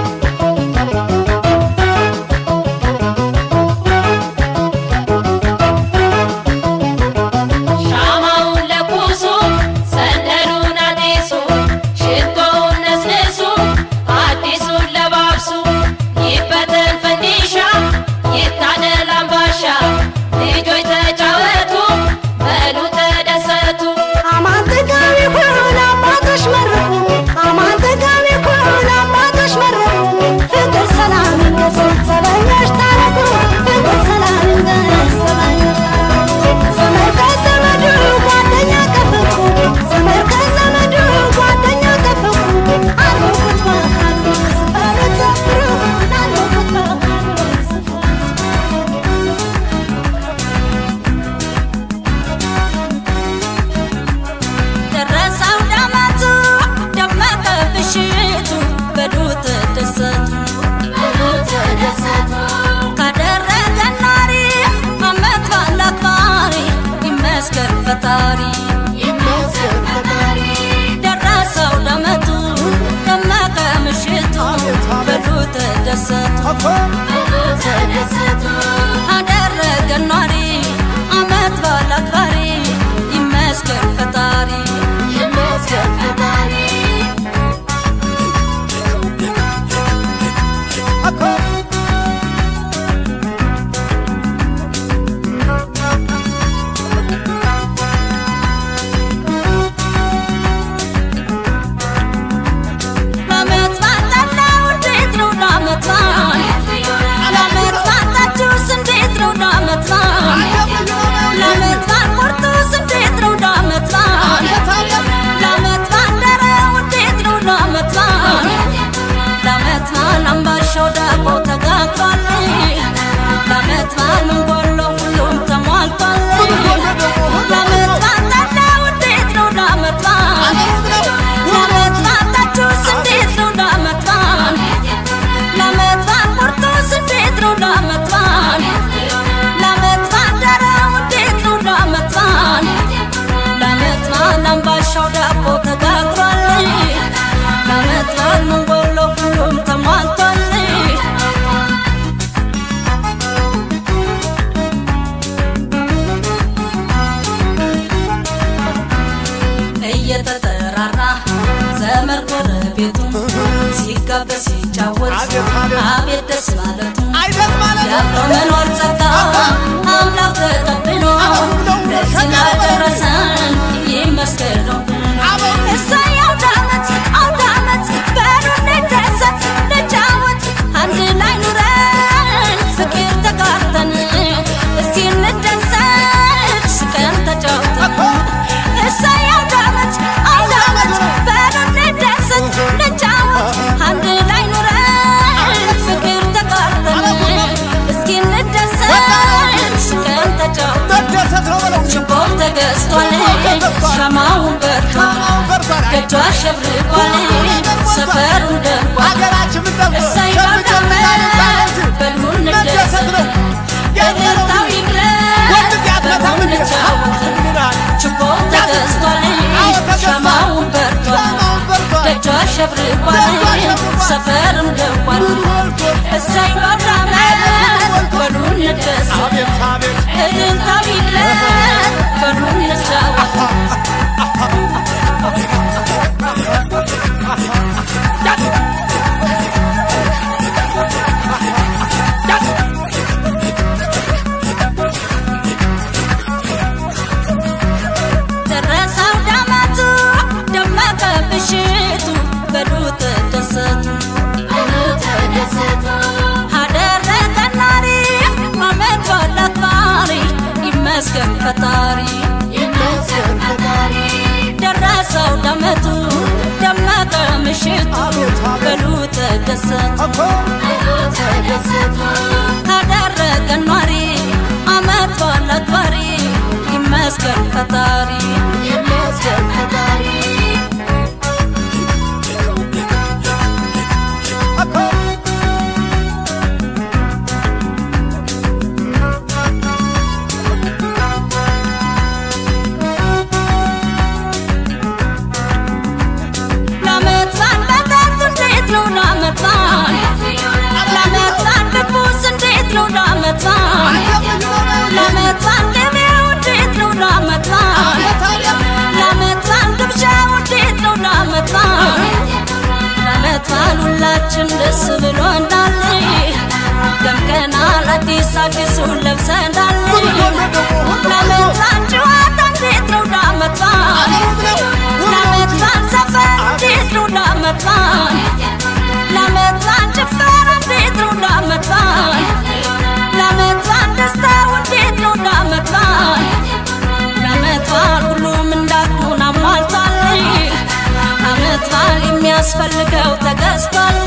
ሻማውን ለኩሱ ሰንደሉን አጢሱ ሽቶውን ነስንሱ አዲሱን ለባብሱ ይበተን ፈንዲሻ ይታደል አምባሻ ልጆች ተጫወቱ በሉ ተደሰቱ አማን ጥጋብ ይሁን አባቶች መረቁ አማን ጥጋብ ይሁን አባቶች መረቁ ፍቅር ሰላም ይንገስ ዘበኞች ታረቁ ፍቅር ሰላም ይንገስ ዘበኞች ዘመድ ከዘመዱ ጓደኛ ከፍቁ ዘመድ ከዘመዱ ጓደኛ ከፍቁ አልሞኩት በካሉ ስፈሩት ዘፍሩ አልሞኩት በካሉ ስፈሩት ደረሰው ዳመቱ ደመቀ ብሽቱ በዱ ተደሰቱ ካደረገ ኗሪ አመት ባለ አክባሪ ይመስገን ፈጣሪ ደረሰው ዳመቱ ደመቀ ምሽቱ በዱ ተደሰቱ አደረገ ኗሪ አመት ባለ አክባሪ ይመስገን ፈጣሪ ይመስገን ፈጣሪ ለዓመት ባጣላው እንዴት ነው ለዓመት በዓል? ለዓመት ባጣችሁስ እንዴት ነው ለዓመት በዓል? ለዓመት በዓል ቁርጡስ እንዴት ነው ለዓመት በዓል? ለዓመት ባደረው እንዴት ነው ለዓመት በዓል? ለዓመት በዓል አምባሻው ዳቦ ተጋግሯል። ለዓመት በዓል ምን ጎሎ ሁሉም ተሟልቷል። ለዓመት ባጣላው እንዴት ነው ለዓመት በዓል? ለዓመት ባጣችሁስ እንዴት ነው ለዓመት በዓል? ለዓመት በዓል ቁርጡስ እንዴት ነው ለዓመት በዓል? ለዓመት ባደረው እንዴት ነው ለዓመት በዓል? ለዓመት በዓል አምባሻው ዳቦ ተጋግሯል። ለዓመት በዓል ምን ጎሎ ሁሉም ተሟልቷል። እየተጠራራ ዘመድ ጎረቤቱ ሲጋበዝ ሲጫወት አቤት ደስ ማለቱ የአብሮ መኖር ጸጋ አምላክ ተቀብሎ ለዚህ ላደረሰን ይመስገን ነው። እሰይ አውደ ዓመት አውደ ዓመት በሉ እንደሰት እንጫወት አንድ ላይ ኑረን ፍቅር ተጋርተን እስቲ እንደሰት ስቀን ተጫውተን እሰይ አውደ ዓመት አውደ ዓመት በሉ እንደሰት እንጫወት አንድ ላይ ኑረን ፍቅር ተጋርተን እስኪ እንደሰት ስቀን ተጫውተን ችቦም ተገዝቷል ሻማውን በርቷል ደጇ አሸብርቋል ሰፈሩን ደርቋል እሰይ አውደ ዓመት በሉ እንደሰት እልልታው ይግለጥ በሉ እንጫወት ችቦም ተገዝቷል ሻማውን በርቷል ደጇ አሸብርቋል ሰፈርም ደርቋል እሰይ አውደ ዓመት በሉ እንደሰት እልልታው ይግለጥ በሉ እንጫወት ደረሰው ዳመቱ ደመቀ ብሽቱ በሉ ተደሰቱ አደረገ ናሪ አመት ባለ አክባሪ ይመስገን ፈጣሪ ደረሰው ዳመቱ ደመቀ ምሽቱ በሉ ተደሰቱ ካደረገ ኗሪ አመት ባለ አክባሪ ይመስገን ፈጣሪ ይመስገን ፈጣሪ አዲሱን ለብሰናል ለዓመት በዓል ጨዋታ እንዴት ነው ለዓመት በዓል ለዓመት በዓል ዘፈን እንዴት ነው ለዓመት በዓል ለዓመት በዓል ጭፈራ እንዴት ነው ለዓመት በዓል ለዓመት በዓል ደስታው እንዴት ነው ለዓመት በዓል ለዓመት በዓል ሁሉም እንዳቅሙን አሟልቷል ዓመት በዓል የሚያስፈልገው ተገዝቷል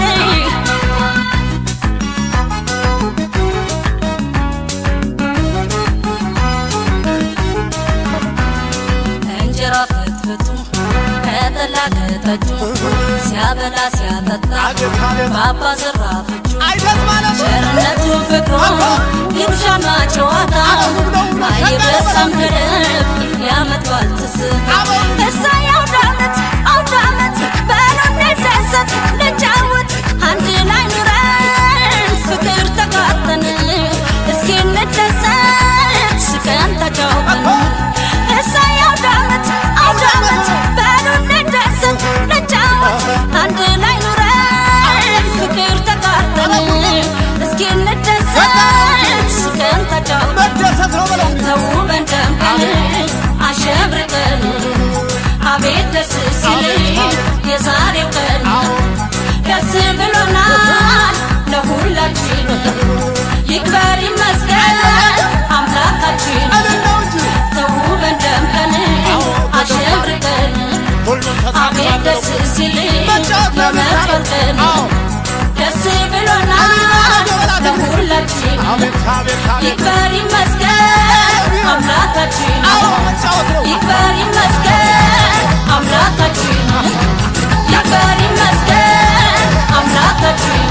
እንጀራ ፍትፍቱ ከጠላ ከጠጁ ሲያበላ ሲያጠጣ ባባ ዘራፍጁ ቸርነቱ ፍቅሩ ይብሻና ጨዋታ አይበሳም ገደብ የዓመት በዓል ትዝታ እሰይ አውደ ዓመት አውደ ዓመት በሉ እንደሰት ልጫወት አንድ ላይ ኑረን ፍቅር ተጋጠን እስኪ እንደሰት ስቀን ተጫውተን እሰይ አውደ ዓመት አውደ ዓመት በሉ እንደሰት ልጫወት አንድ ላይ ኑረን ፍቅር ተጋጠን እስኪ እንደሰት ስቀን ተጫውተን ተውበን ደምቀን አሸብርቀን አቤት ደስ ሲል የዛሬው ቀን ደስ ብሎናል ለሁላችን ይክበር ይመስገን አምላካችን ተውበን ደምቀን አሸብርቀን አቤት ደስ ሲል የመጣው ቀን ደስ ብሎናል ለሁላችን ይክበር ይመስገን አምላካችን ይክበር ይመስገን አምላካችን ይክበር ይመስገን አምላካችን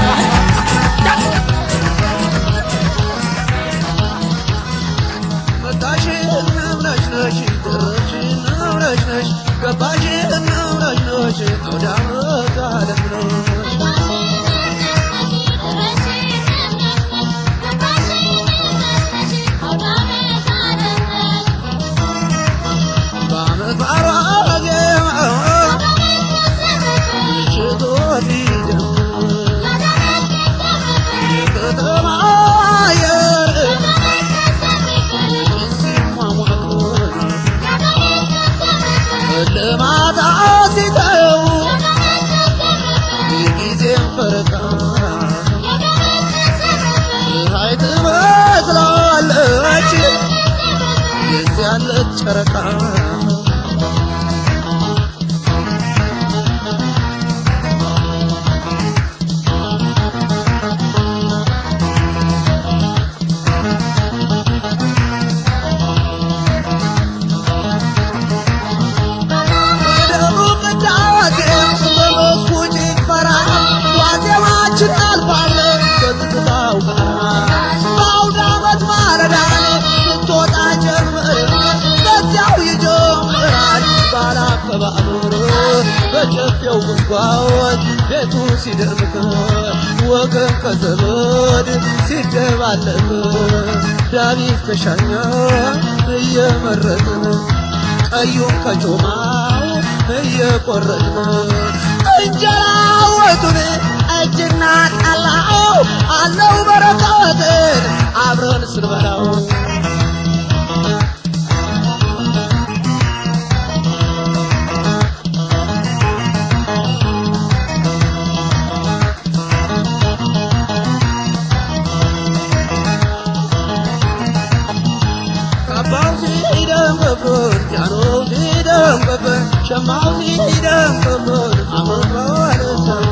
መጣሽ ነሽ ነሽ ደረሽ ነሽ ነሽ ገባሽ ነሽ ነሽ አውደ ዓመት ዓለም ነሽ በዓመት በዓል ዋዜማ ምሽቱ ሲጀምር የከተማ አየር ሲሟሟቅ ልማታ ሲተው የጊዜን ፈረቃ ፀሐይ ትመስላለች የዚያለች ጨረቃ በደቡብ ቅዳሴ በመስኩ ጭፈራ ዋዜማችን አልፋለች በትዝታው ጋራ በአውደ ዓመት ማለዳ ስትወጣ ጀምር በዚያው ይጀምራል ባላከባበር በጨፌው ጉንጓወት ቤቱ ሲደምቅ ወገን ከዘመድ ሲደባለቅ ዳዊት ከሻኛ እየመረጥን ቀዩን ከጮማው እየቆረጥን እንጀራ ወጡን እጅና ጠላው አለው በረከትን አብረን ስንበላው ካባው ሲደምቅብን ጃኖው ሲደምቅብን ሸማው ሲደምቅብን አመባለ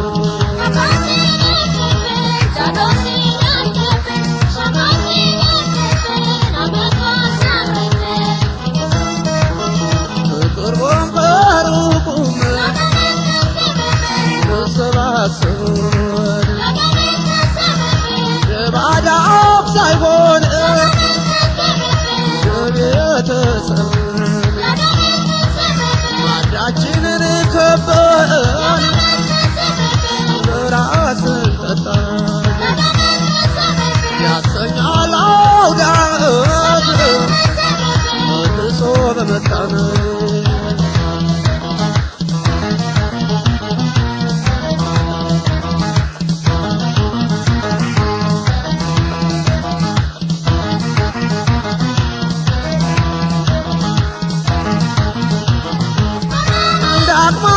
ቅርቦም ከሩቁም ተሰባሰቡን ለባዳም ሳይሆን ለቤተሰብ ማዳችንን ከበን ለራስን ጠጣን ያሰኛል አውደ ዓመት መልሶ በመጣን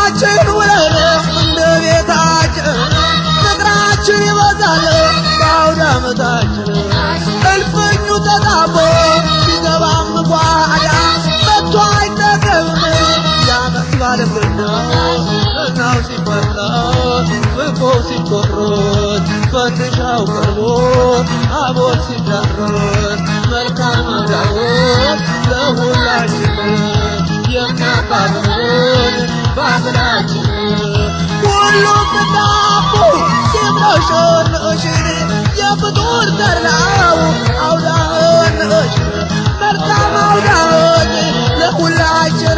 አብረናችን ውለን እንደ ቤታችን ፍቅራችን ይበዛል በአውደ ዓመታችን እልፍኙ ተጣቦ ሲገባም ጓዳ መጥቶ አይጠገብም የዓመት ባለምናው እናው ሲፈላ ፍቆ ሲቆሮት ፈንድሻው ቀርቦ አቦል ሲዳረስ መልካም አዳሮት ለሁላችን የሚያቃጥሉን ባህላችን ሁሉም እንዳቡ ሲምረሸረሽን የፍጡር ተራው አውዳነሽን መልካም አውዳዎች ለሁላችን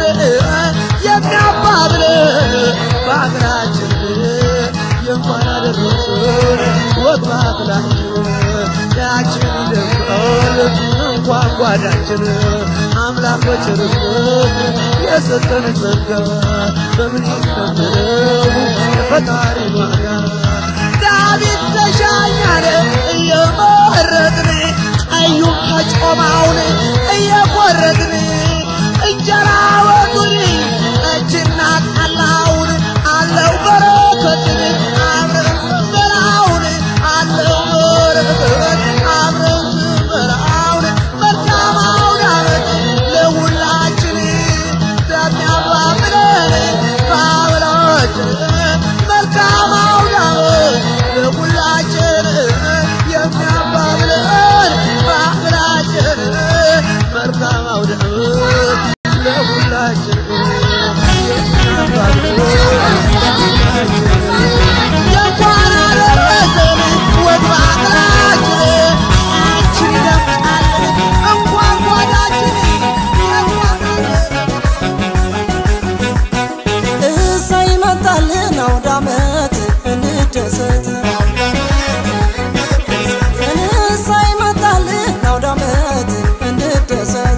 የሚያባብልን በሀገራችን የእንኳን አደረሰን ወግ ባህላችን ያችን ደምቀል እንኳን ጓዳችን አምላክ በቸርነት የሰጠን ጸጋ በምን ይከበረው የፈጣሪ ዋጋ ዳዊት ተሻኛለ እየመረጥን ቀዩን ከጮማውን እየቆረጥን እንጀራ ወጡን ጠጅና ጠላውን አለው በረከትን አብረን ስንበላውን አለው በረከት አብረን ስንበላውን መልካም አውደ ዓመት ለሁላችን በሚያባብለን በአብላችን መልካም አውደ ዓመት ለሁላችን የሚያባብለን በአብላችን መልካም አውደ ዓመት ለሁላችን የእንኳን አደረሰን ወግ ባህላችን አንቺን ይደምቃለን እንኳን ጓዳችን እሰይ መጣልን አውደ ዓመት እንደሰት እሰይ መጣልን አውደ ዓመት እንደሰት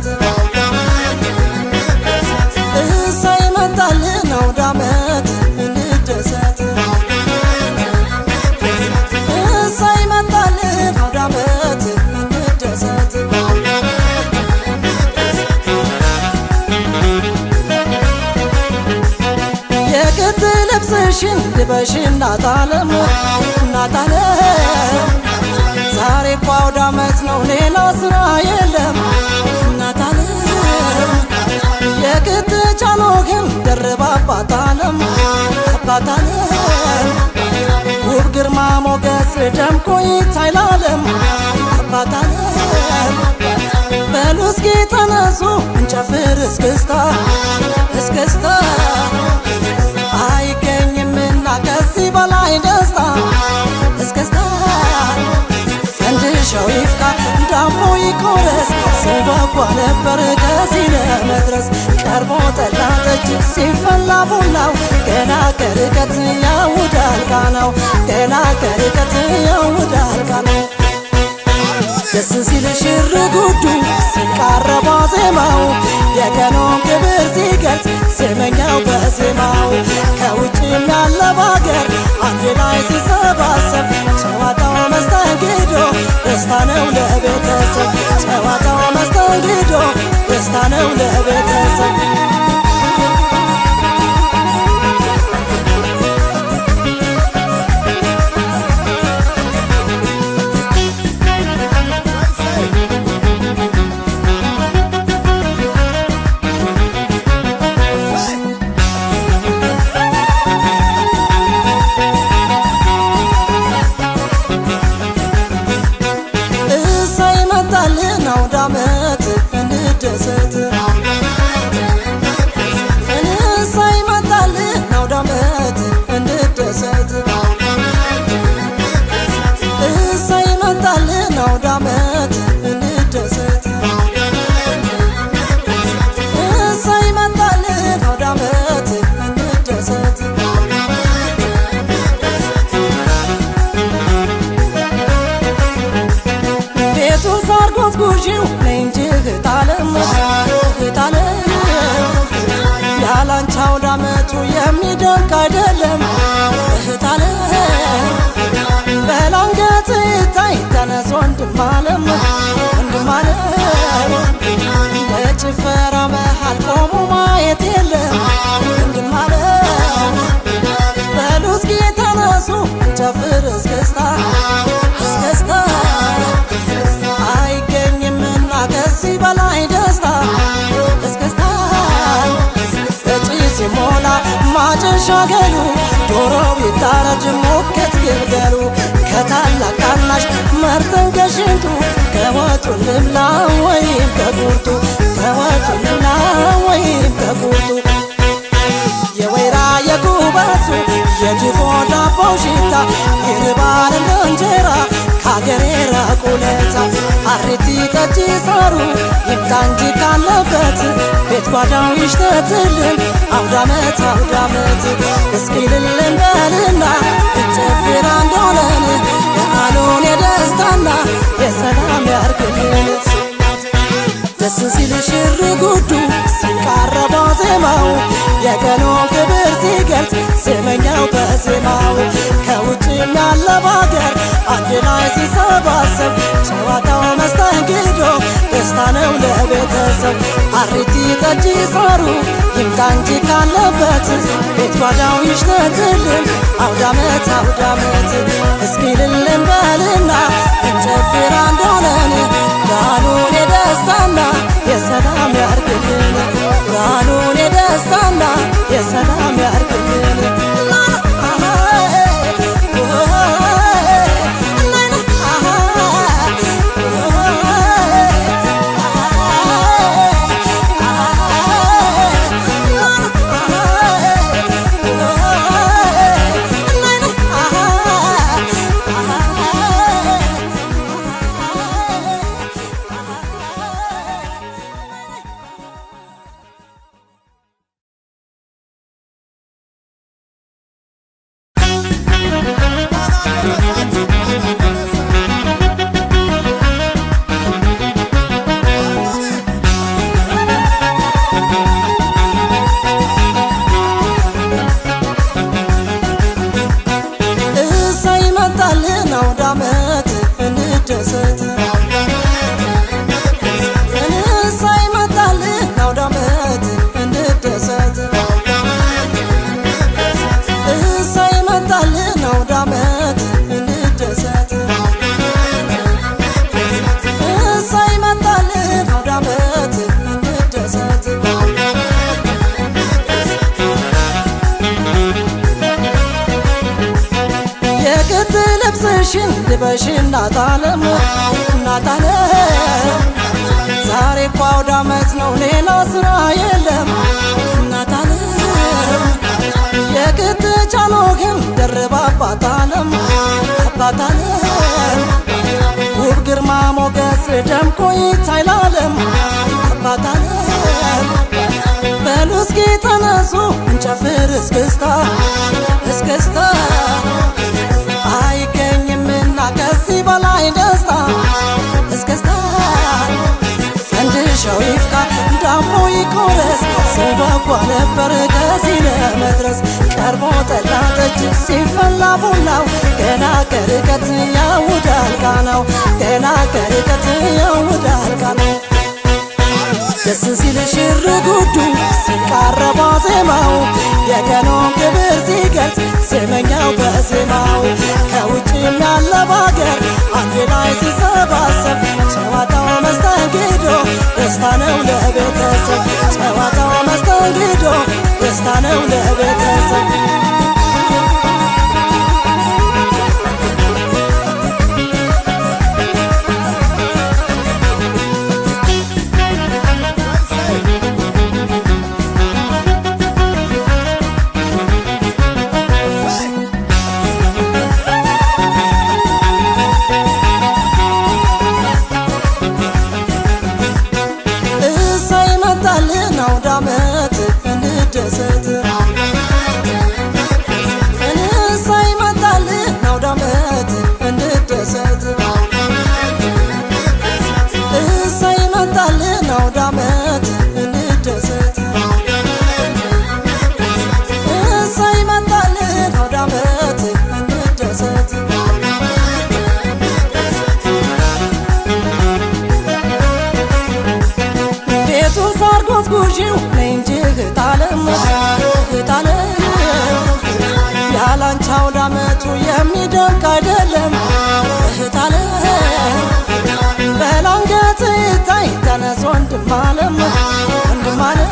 እሰይ መጣልን አውደ ዓመት እንደሰት እሰይ መጣልን አውደ ዓመት እንደሰት የክት ልብስሽን ልበሽ እናት ዓለም እናት ዓለም ዛሬ እኮ አውደ ዓመት ነው ሌላ ስራ የለም እናት ዓለም የክት ጫኖህን ደርባ አባት ዓለም አባት ዓለም ውብ ግርማ ሞገስ ደምቆ ይታይ ለዓለም አባት ዓለም በሉ እስኪ ተነሱ እንጨፍር እስክስታ እስክስታ አይገኝምና ከዚህ በላይ ደስታ እስክስታ ፈንድሻው ይፍካ ዳሞ ይቆረስ ሲጓጓ ነበር ከዚህ ለመድረስ ቀርቦ ጠላ ጠጅ ሲፈላ ቡናው ገና ከርቀት ያውዳል ቃናው ገና ከርቀት ያውዳል ቃናው ደስ ሲል ሽር ጉዱ ሲቃረባ ዜማው የቀኑን ክብር ሲገልጽ ዜመኛው በዜማው ከውጭም ያለ ባገር አንድ ላይ ሲሰባሰብ ጨዋታው መስተንግዶ ደስታ ነው ለቤተሰብ ጨዋታው መስተንግዶ ደስታ ነው ለቤተሰብ እሰይ መጣልን አውደ ዓመት እንደሰት እሰይ መጣልን አውደ ዓመት እንደሰት እሰይ መጣልን አውደ ዓመት እንደሰት እሰይ መጣልን አውደ ዓመት እንደሰት ቤቱን ሳር ጎዝጉዢው ነይ እንጂ እህታለም እህታለም ያላንቺ አውደ ዓመቱ የሚደንቅ አይደለም እህታለም በላንገት ይታይ ተነስ ወንድማለም ወንድማለም በጭፈራ መሃል ቆሞ ማየት የለም ወንድማለም እንጨፍር እስክስታ እስክስታ አይገኝምና ከዚህ በላይ ደስታ እስክስታ እጪ ሲሞላ ማጨሻ ገሉ ዶሮ ቢታረድ ሞከት ግልገሉ ከታላቅ ታናሽ መርጠን ከሽንቱ ከወጡ ልብላ ወይም ከቁርጡ ከወጡ ልብላ ወይም ከቁርጡ የወይራ የጉበቱ የድፎ ዳቦ ሽታ ይርባል እንደ እንጀራ ከአገሬ ራቁለታ አሪቲ ጠጅ ሳሩ ይምጣ እንጂ ካለበት ቤት ጓዳው ይሽተትልን አውዳመት አውዳመት እስኪ ልልን በልና እንጨፍር አንድ ሆነን በዓሉን የደስታና የሰላም ያርግልን ደስ ሲል ሽር ጉዱ ሲቃረባ ዜማው የቀኑን ክብር ሲገልጽ ዜመኛው በዜማው ከውጭም ያለ ባገር አንድ ላይ ሲሰባሰብ ጨዋታው መስተንግዶ ደስታ ነው ለቤተሰብ አሪቲ ጠጅ ሳሩ ይምጣ እንጂ ካለበት ቤት ጓዳው ይሽተትልን አውዳመት አውዳመት እስኪ ልልን በልና እንጨፍር አንድ ሆነን በዓሉን የደስታና የሰላም ያርግልን በዓሉን የደስታና የሰላም ያርግልን እሰይ መጣልን አውደ ዓመት እንደሰት እሰይ መጣልን አውደ ዓመት እንደሰት እሰይ መጣልን አውደ ዓመት እንደሰት እሰይ መጣልን አውደ ዓመት እንደሰት የቅጥ ልብስሽን ልበሽ እናታለም እናታለም ዛሬ እኮ አውደ ዓመት ነው ሌላ ስራ የለም እናታለም የቅጥ ጫኖህን ደርባ አባታለም አባታለም ውብ ግርማ ሞገስ ደምቆ ይታይላለም አባታለም በሉ እስኪ ተነሱ እንጨፍር እስክስታ እስክስታ አይገኝምና ከዚህ በላይ ደስታ እስክስታ ፈንድሻው ይፍካ ዳቦ ይቆረስ ስንጓጓ ነበር ከዚህ ለመድረስ ቀርቦ ጠላ ጠጅ ሲፈላ ቡናው ገና ከርቀት ያውዳል ቃናው ገና ከርቀት ያውዳል ቃናው ደስ ሲል ሽር ጉዱ ሲቃረባ ዜማው የቀኑን ክብር ሲገልጽ ዜመኛው በዜማው ከውጭም ያለ ባገር አንድ ላይ ሲሰባሰብ ጨዋታው መስተንግዶ ደስታ ነው ለቤተሰብ ጨዋታው መስተንግዶ ደስታ ነው ለቤተሰብ እሰይ መጣልን አውደ ዓመት እንደሰት እሰይ መጣልን አውደ ዓመት እንደሰት እሰይ መጣልን አውደ ዓመት እንደሰት እሰይ መጣልን አውደ ዓመት እንደሰት ቤቱን ሳር ጎዝጉዢው ነይ እንጂ እህታለም እህታለም ያላንቺ አውደ አመቱ የሚደንቅ አይደለም እህት አለም በላንገት ይታይ ተነስ ወንድም አለም ወንድም አለም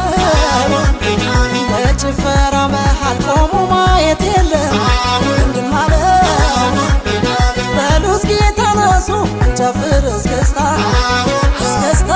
በጭፈራ መሃል ቆሞ ማየት የለም ወንድም አለም በሉ እስኪ ተነሱ ጨፍር እስክስታ እስክስታ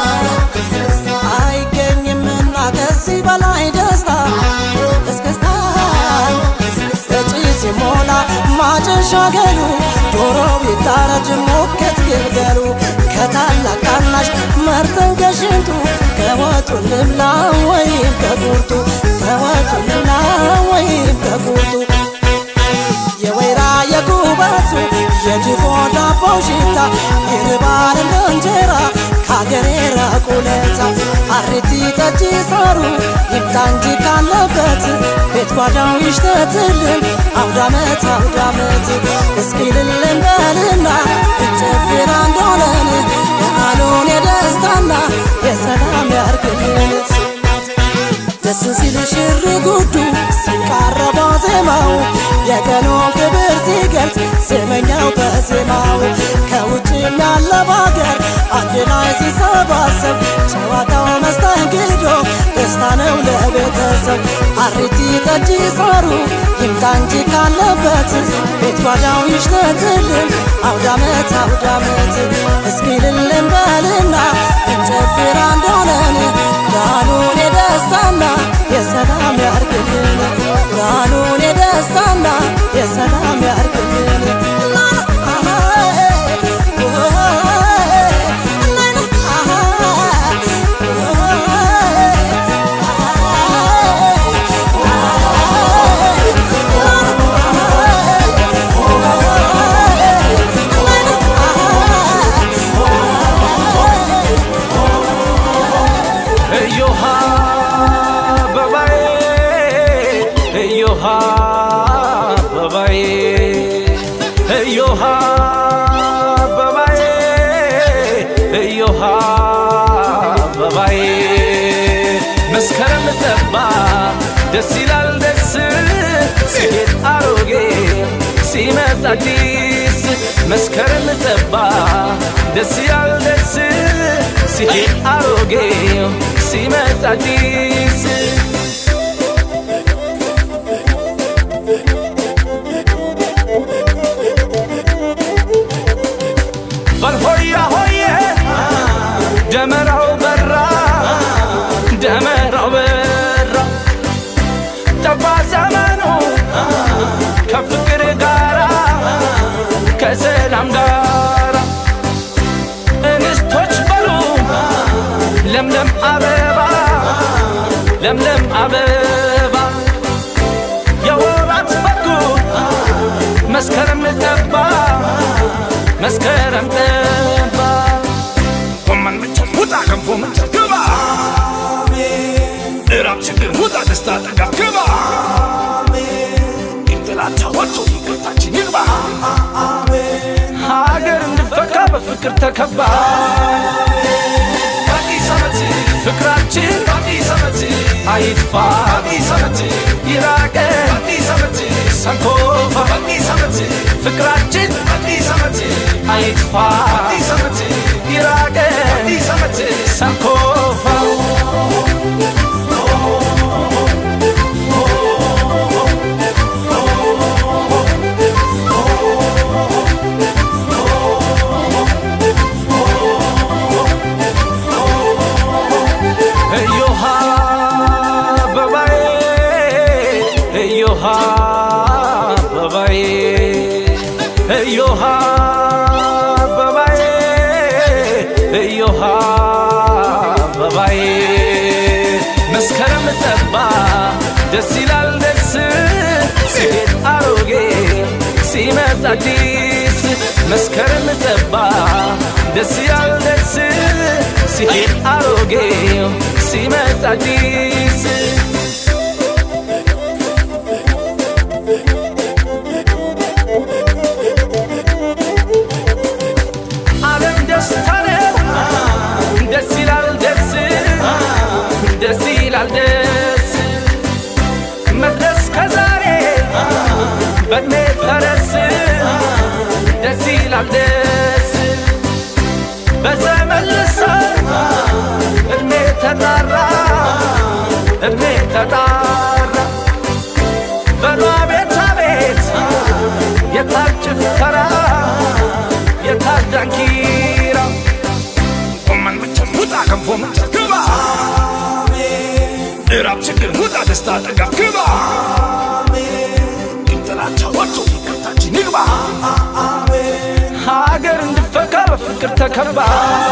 አይገኝምና ከዚህ በላይ ደስታ እስክስታ እጪ ሲሞላ ማጨሻ ገሉ ዶሮ ቢታረድ ሞከት ግልገሉ ከታላቅ ታናሽ መርጠን ከሽንቱ ከወጡ ልብላ ወይም ከቁርጡ ከወጡ ልብላ ወይም ከቁርጡ የወይራ የጉበቱ የድፎ ዳቦ ሽታ ይርባል እንደ እንጀራ ከአገሬ ራቁለታ አሪቲ ጠጅ ሳሩ ይምጣ እንጂ ካለበት ቤት ጓዳው ይሽተትልን አውዳመት አውዳመት እስኪ ልልን በልና እንጨፍር አንድ ሆነን በዓሉን የደስታና የሰላም ያርግልን ደስ ሲል ሽር ጉዱ ሲቃረባ ዜማው የቀኑን ክብር ሲገልጽ ዜመኛው በዜማው ከውጭም ያለ ባገር አንድ ላይ ሲሰባሰብ ጨዋታው መስተንግዶ ደስታ ነው ለቤተሰብ አሪቲ ጠጅ ሳሩ ይምጣ እንጂ ካለበት ቤት ጓዳው ይሽተትልን አውዳመት አውዳመት እስኪ ልልን በልና እንጨፍር አንድ ሆነን ጋኑን የደስታና የሰላም ያርግልን ጋኑን የደስታና የሰላም ያርግልን እዮሃ አበባዬ እዮሃ አበባዬ እዮሃ አበባዬ እዮሃ አበባዬ መስከረም ጠባ ደስ ይላል ደስ ሲሄድ አሮጌ ሲመጣ አዲስ መስከረም ጠባ ደስ ይላል ደስ ሲሄድ አሮጌ ሲመጣ አዲስ በልሆያ ሆዬ ደመራው በራ ደመራው በራ ጠባ ዘመኑ ከፍቅር ጋራ ከሰላም ጋራ እንስቶች በሉ ለምለም አበባ ለምለም አበባ የወራት በጉ መስከረም ጠባ መስከረም ጠባ ጎመን ምንቸት ውጣ ገንፎ ምንቸት ግባ እራብ ችግር ውጣ ደስታ ጠጋ ግባ ጥላቻ ወጥቶ ይቅርታችን ይግባ ሀገር እንድፈካ በፍቅር ተከባ አዲስ ዓመት ፍቅራችን አዲስ ዓመት አይጥፋ አዲስ ዓመት ይራቀን አዲስ ዓመት ሰንኮፋ አዲስ ዓመት ፍቅራችን አዲስ ዓመት አይጥፋ አዲስ ዓመት ይራቀን አዲስ ዓመት ሰንኮፋ እዮሃ አበባዬ እዮሃ አበባዬ እዮሃ አበባዬ እዮሃ አበባዬ መስከረም ጠባ ደስ ይላል ደስ ሲሄድ አሮጌ ሲመጣ አዲስ መስከረም ጠባ ደስ ይላል ደስ ሲሄድ አሮጌ ሲመጣ አዲስ ዓለም ደስታ ነው ደስ ይላል ደስ ደስ ይላል ደስ መድረስ ከዛሬ በእድሜ ፈረስ ደስ ይላል ደስ በዘመን ልሳን እድሜ ተጣራ እድሜ ተጣራ በሏ ቤት አቤት የታል ጭፈራ የታል ዳንኪራ ጎመን ምቸት ውጣ ገንፎ ምቸት ግባ እራብ ችግር ውጣ ደስታ ጠጋ ግባ ጥላቻ ወጥቶ ይቅርታችን ይግባ ሀገር እንድፈካ በፍቅር ተከባ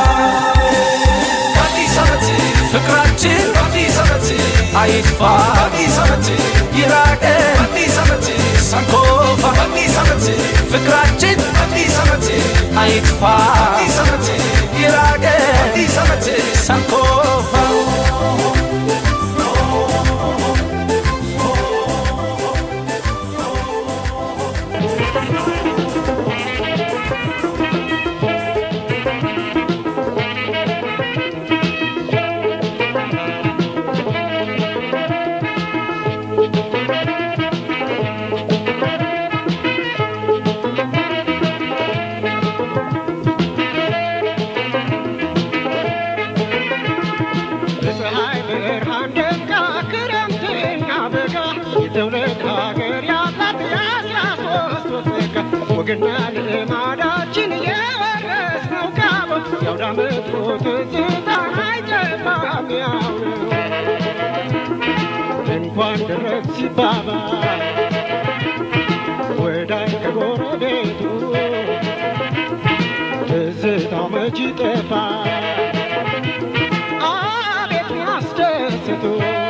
አዲስ ዓመት ፍቅራችን አዲስ ዓመት አይጥፋ አዲስ ዓመት ይራቀን አዲስ ዓመት ሳንኮፋ አዲስ ዓመት ፍቅራችን አዲስ ዓመት አይጥፋ አዲስ ዓመት ይራቀን አዲስ ዓመት ሳንኮፋ በፀሐይ ብርሃን ደምቃ ክረምትና በጋ የትውልድ ሀገር ያላት የአስራ ሶስት ወር ጸጋ ወግና ልማዳችን የወረስነው ካብ የአውደ ዓመቱ ትዝታ አይጠፋም ያው ነው። እንኳን ደረስ ሲባባል ወዳጅ ከጎረቤቱ ትዝታው መች ይጠፋል አቤት ያስደስቱ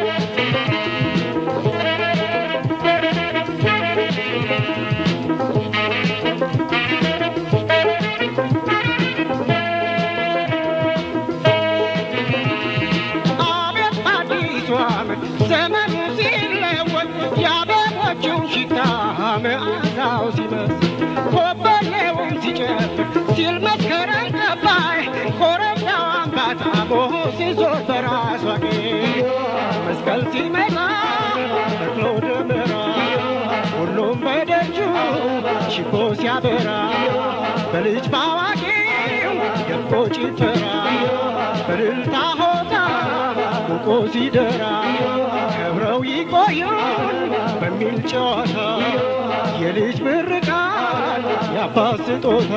አቤት አዲሱ ዓመት ዘመኑ ሲለወጥ የአበቦቹን ሽታ መዓዛው ሲመስል ኮበሌውን ሲጨፍር ሲል መስከረም ጠባይ ኮረብታው አምባታ ቦሆ ሲዞር በራሷ ጌጥ መስቀል ሲመጣ ተክሎ ደመራ ሁሉም በደጁ ችቦ ሲያበራ በልጅ ባዋቂው ደምቆ ጭፈራ በእልልታ ሆታ ሙቆ ሲደራ ከብረው ይቆዩን በሚል ጨዋታ የልጅ ምርቃት የአባት ስጦታ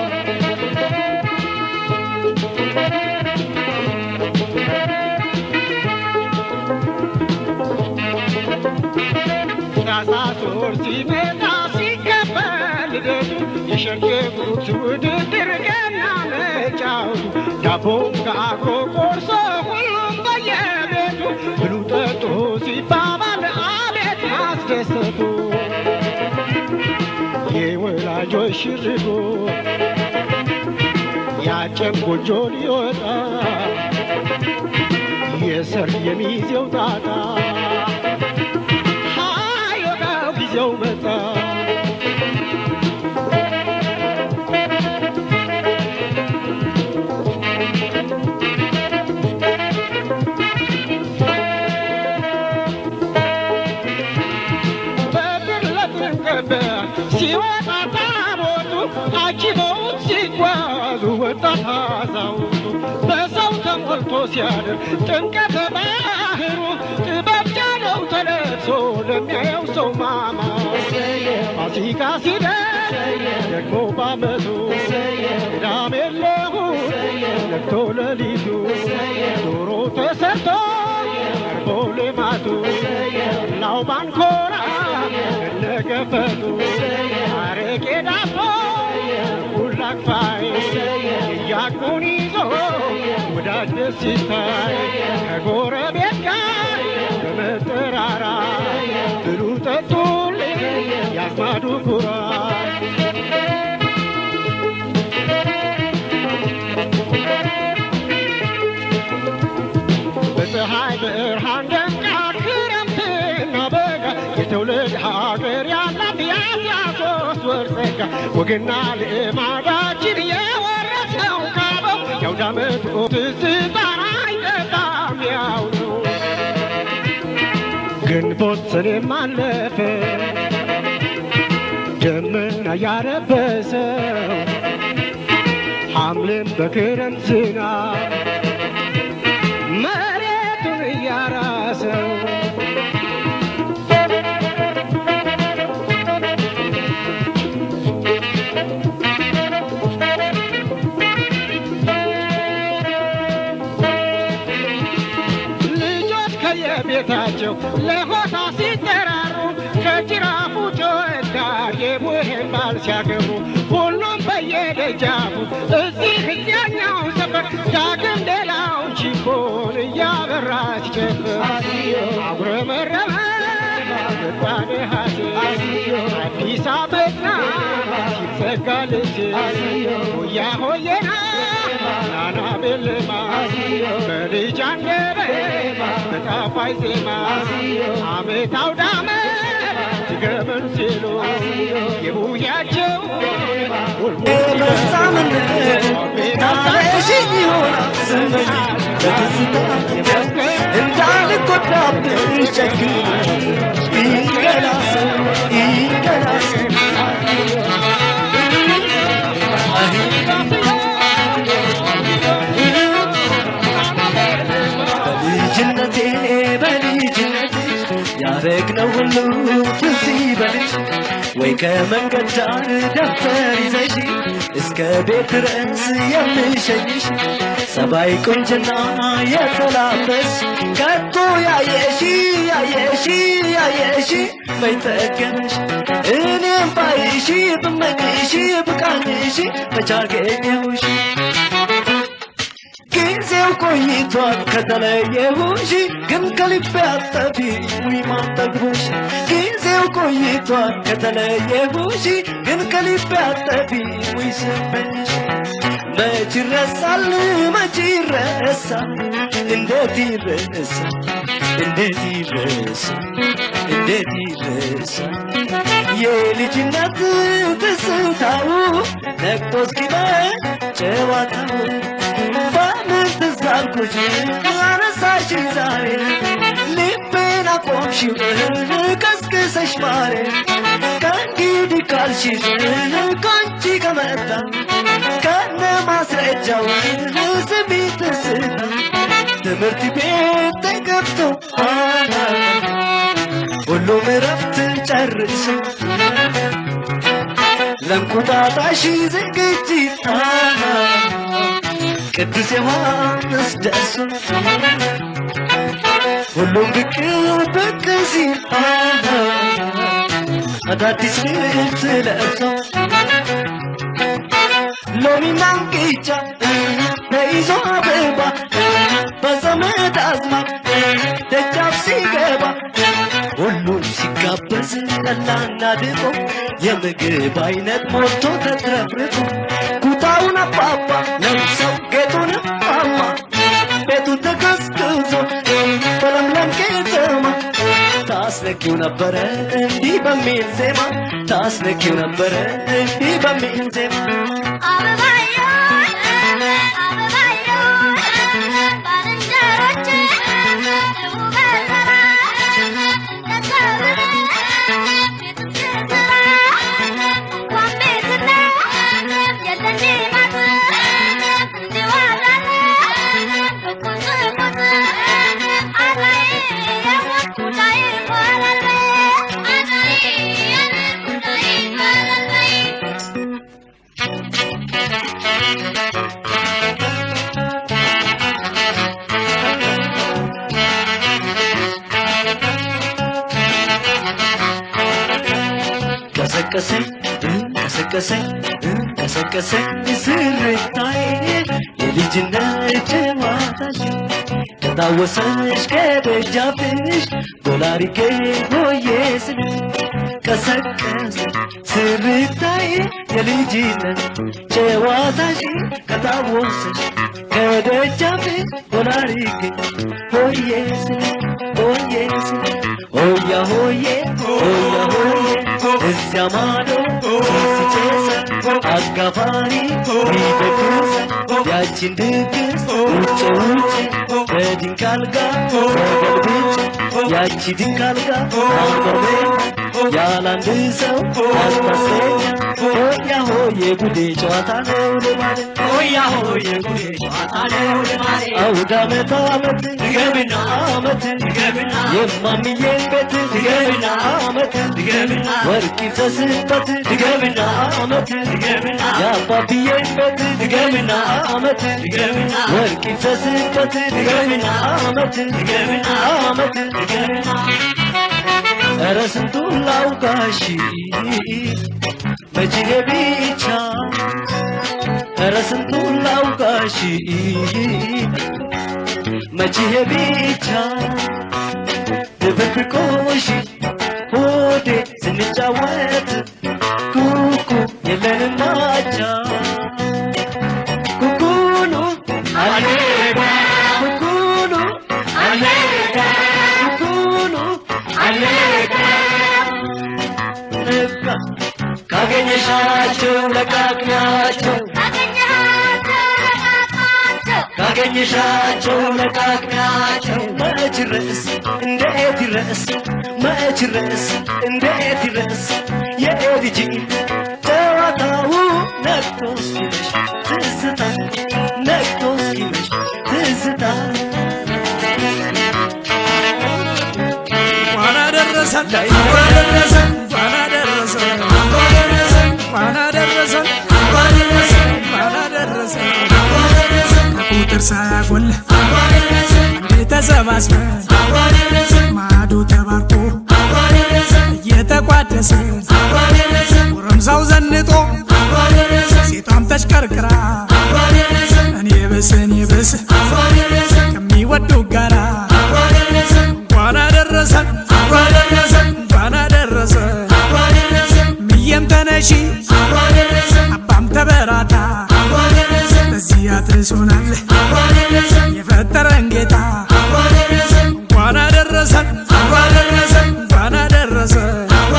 ታኅሳስ ወር ሲመጣ ሲከበር ልደቱ የሸንሸቁት ውድድር ገና መጫወቱ ዳቦ ጋግሮ ቆርሶ ሁሉም በየቤቱ ብሉ ጠጡ ሲባባል አቤት ማስደሰቱ የወላጆች ሽርጉ ያጨም ጎጆ ሊወጣ የሰርግ የሚዜው ጣጣ ሃዮጋው ጊዜው መጣ በድር ለጥምቀት ሲወጣ ታቦቱ አጅበውት ሲጓዙ ወጣት አዛውንቱ በሰው ተሞልቶ ሲያድር ጥምቀተ ባህሩ ጥበብ ጃለው ተለብሶ ለሚያየው ሰው ማማ ፋሲካ ሲደር ደግሞ ባመቱ ቅዳሜ ለእሑድ ነግቶ ሌሊቱ ዶሮ ተሰርቶ ቀርቦ ልማቱ ላው ባንኮራ እነገፈቱ አረቄ ዳቦ ሁላክፋይ እያቁን ይዞ ወዳጅ ደስ ሲታይ ከጎረቤት ጋር በመጠራራ ብሉ ጠጡልኝ ያስማዱ ኩራት በፀሐይ ብርሃን ደምቃ ክረምትና በጋ የትውልድ ሀገር ያላት የአስራ ሶስት ወር ጸጋ ወግና ልማዳችን የወረስነው ካበው የአውደ ዓመቱ ትዝታን አይጠፋም ያው ነው። ግንቦት ሰኔም አለፈ ያረበሰው ሐምሌም በክረምት ዝናብ መሬቱን እያራሰው ልጆች ከየቤታቸው ለሆታ ሲጠራሩ ከጅራፉ ጩኸት ጋር የቡሄን ባል ሲያገቡ ሁሉም በየደጃፉ እዚህ እዚያኛው ሰፈር ዳግም ሌላው ቺፖን እያበራ ሲጨፍር አጉረመረመ ምጣኔ ሐሴት አዲስ አበባ ሲዘጋ ልጅ ሆያ ሆየና ናና ቤልማ በልጅ አንደበት በጣፋጭ ዜማ አመት አውዳመ ሲገበን ሲሉ የቡያቸው እንዳልጎዳብሽ ጨክኝ ይንገላስ ይንገላስ በልጅነቴ በልጅነቴ ያረግነው ሁሉ ትዝ ይበልሽ ወይ ከመንገድ ዳር ደብተር ይዘሽ እስከ ቤት ድረስ የምሸኝሽ ሰባይ ቁንጅና የተላበስ ከቶ ያየሺ ያየሺ ያየሺ በይጠገነሽ እኔም ባይሺ ብመኝሺ ብቃኝሺ መቻገኘሁሽ ጊዜው ቆይቷል ከተለየሁሽ ግን ከልቤ አጠፊ ውይ ማጠግቦሽ ጊዜው ቆይቷል ከተለየሁሽ ግን ከልቤ አጠፊ ውይ ስመኝሽ መች ይረሳል መች ይረሳል እንዴት ይረሳል እንዴት ይረሳል እንዴት ይረሳል የልጅነት ትዝታው ነቅቶ እስኪመሽ ጨዋታው በምን ትዝ አልኩሽ አነሳሽ ዛሬ ልቤን አቆምሽው ቀስቅሰሽ ማሬ ከእንግዲህ ካልሽሽ ከአንቺ ከመጣ ከነ ማስረጃው ስሚ ትዝታ ትምህርት ቤት ተገብቶ ሁሉም እረፍትን ጨርሶ ለእንቁጣጣሽ ዝግጅት ቅዱስ ዮሐንስ ደርሶ ሁሉም ብቅ ብቅ ሲል አዳዲስ ልብስ ለብሶ ሎሚና እንቅጫ ተይዞ አበባ በዘመድ አዝማድ ደጃፍ ሲገባ ሁሉም ሲጋበዝ ጠላና ድቆ የምግብ አይነት ሞልቶ ተትረፍርፎ ኩታውን አባባ ለብሰው ጌጡን ማማ ቤቱን ተቀዝቅዞ በለምለም ከተማ ታስነኪው ነበረ እንዲህ በሚል ዜማ ታስነኪው ነበረ እንዲህ በሚል ዜማ ቀሰቀሰኝ ቀሰቀሰኝ ቀሰቀሰኝ ስርታዬ የልጅነት ጨዋታሽ ከታወሰሽ ከደጃፍሽ ጎላሪጌ ሆዬ ስልሽ ቀሰቀሰ ስርታዬ የልጅነት ጨዋታሽ ከታወሰሽ ከደጃፍሽ ጎላሪጌ ሆዬ ስልሽ ሆዬ ስልሽ ሆያ ሆዬ ሆያ ሆዬ እዚያ ማዶ ሲጨሰ አጋፋሪ ሚደግስ ያችን ድግስ ውጭ ውጭ በድንክ አልጋ ተገልብጬ ያቺ ድንክ አልጋ አንበቤ ያላንድ ሰው አስታሰኛ ሆያ ሆዬ ጉዴ ጨዋታ ነው ልማድ ሆያ ሆዬ ጉዴ ጨዋታ ነው ልማድ አውደ ዓመት ዓመት ድገምና ዓመት ድገምና የማሚዬን ቤት ድገምና ዓመት ድገምና ወርቅ ይፍሰስበት ድገምና ዓመት ድገምና የአባብዬን ቤት ድገምና ዓመት ድገምና ወርቅ ይፍሰስበት ድገምና ዓመት ድገምና ዓመት ድገምና ኧረ ስንቱን ላውጋሽ መችኔ ብቻ ኧረ ስንቱን ላውጋሽ መችሄ ብቻ ድብብቆሽ ሆዴ ስንጫወት ኩኩ የለንም አቻ ኩኩኑ አሌጋ ኩኩኑ አሌጋ ኩኩኑ አሌጋ ነጋ ካገኘሻቸው ለቃቅሚያቸው ካገኘሻቸው ለቃቅሚያቸው መች ርዕስ እንዴት ይረስ መች ርዕስ እንዴት ይረስ የልጅ ጨዋታው ነቅቶ እስኪመሽ ትዝታ ነቅቶ እስኪመሽ ትዝታ እንኳን አደረሰን እንኳን አደረሰን እንኳን አደረሰን እንኳን አደረሰን እንኳን አደረሰን እንኳን አደረሰን ከቁጥር ሳያጎል አንዴ ተሰባስበን ማዶ ተባርኮ እየተቋደስን ጎረምሳው ዘንጦ ሴቷም ተሽከርክራ እኔ ብስ እኔ ብስ ከሚወዱ ጋራ እንኳን አደረሰን እንኳን አደረሰን እንኳን አደረሰን ምየም ተነሺ አባም ተበራታ በዚህ አድርሶናል የፈጠረን ጌታ እንኳን አደረሰን እንኳን አደረሰን እንኳን አደረሰን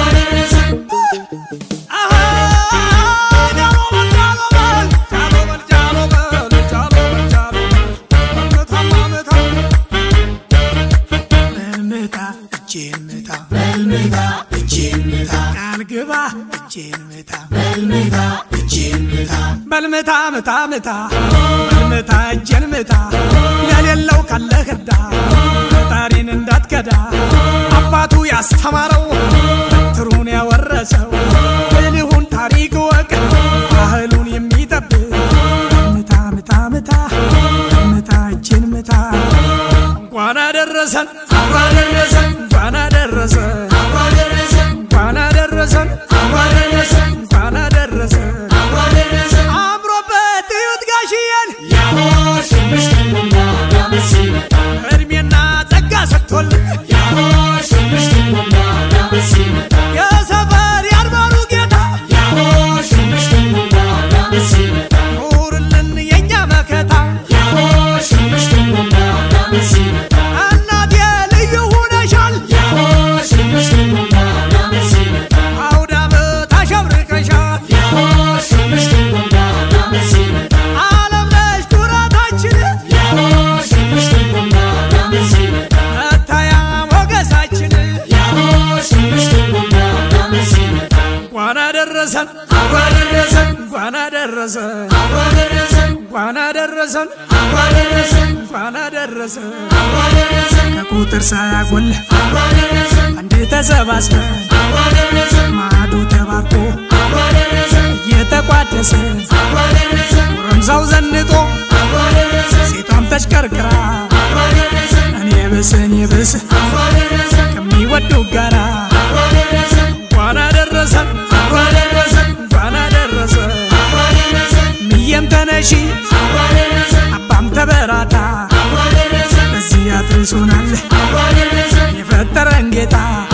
አሃ ጃሎ በል ጃሎ በል ጃሎ በል ጃሎ በል ጃሎ በል መታማ መታ በልምታ እጄን ምታ በልምታ እጄን ምታ ቃል ግባ እጄን ምታ በልምታ እጄን ምታ በልምታ ምታ ምታ በልምታ እጄን ምታ ለሌለው ካለ ህዳ ፈጣሪን እንዳትከዳ አባቱ ያስተማረው በትሩን ያወረሰው ብልሁን ታሪክ ወቅ ባህሉን የሚጠብቅ ምታ ምታ ምታ ምታ እጄን ምታ እንኳን አደረሰን እንኳን አደረሰን እንኳን አደረሰን እንኳን አደረሰን እንኳን አደረሰን አምሮበት እዩት ጋሽዬን እድሜና ጸጋ ሰጥቶልን የሰፈር ያድባሩ ጌታ ኑርልን የእኛ መከታ እናቴ ልዩ ሁነሻል አውደ ዓመት አሸብርቀሻል ዓለም ነሽ ኩራታችን መታያ ሞገሳችን እንኳን አደረሰን እንኳን አደረሰን እንኳን አደረሰን እንኳን አደረሰን ከቁጥር ሳያጎል አንዴ ተሰባስበን ማዶ ተባርኮ እየተቋደስን ጎረምሳው ዘንጦ ሴቷም ተሽከርክራ እኔ ብስ እኔ ብስ ከሚወዱ ጋራ እንኳን አደረሰን እንኳን አደረሰን ምየም ተነሺ አባም ተበራታ በዚህ አድርሶናል የፈጠረን ጌታ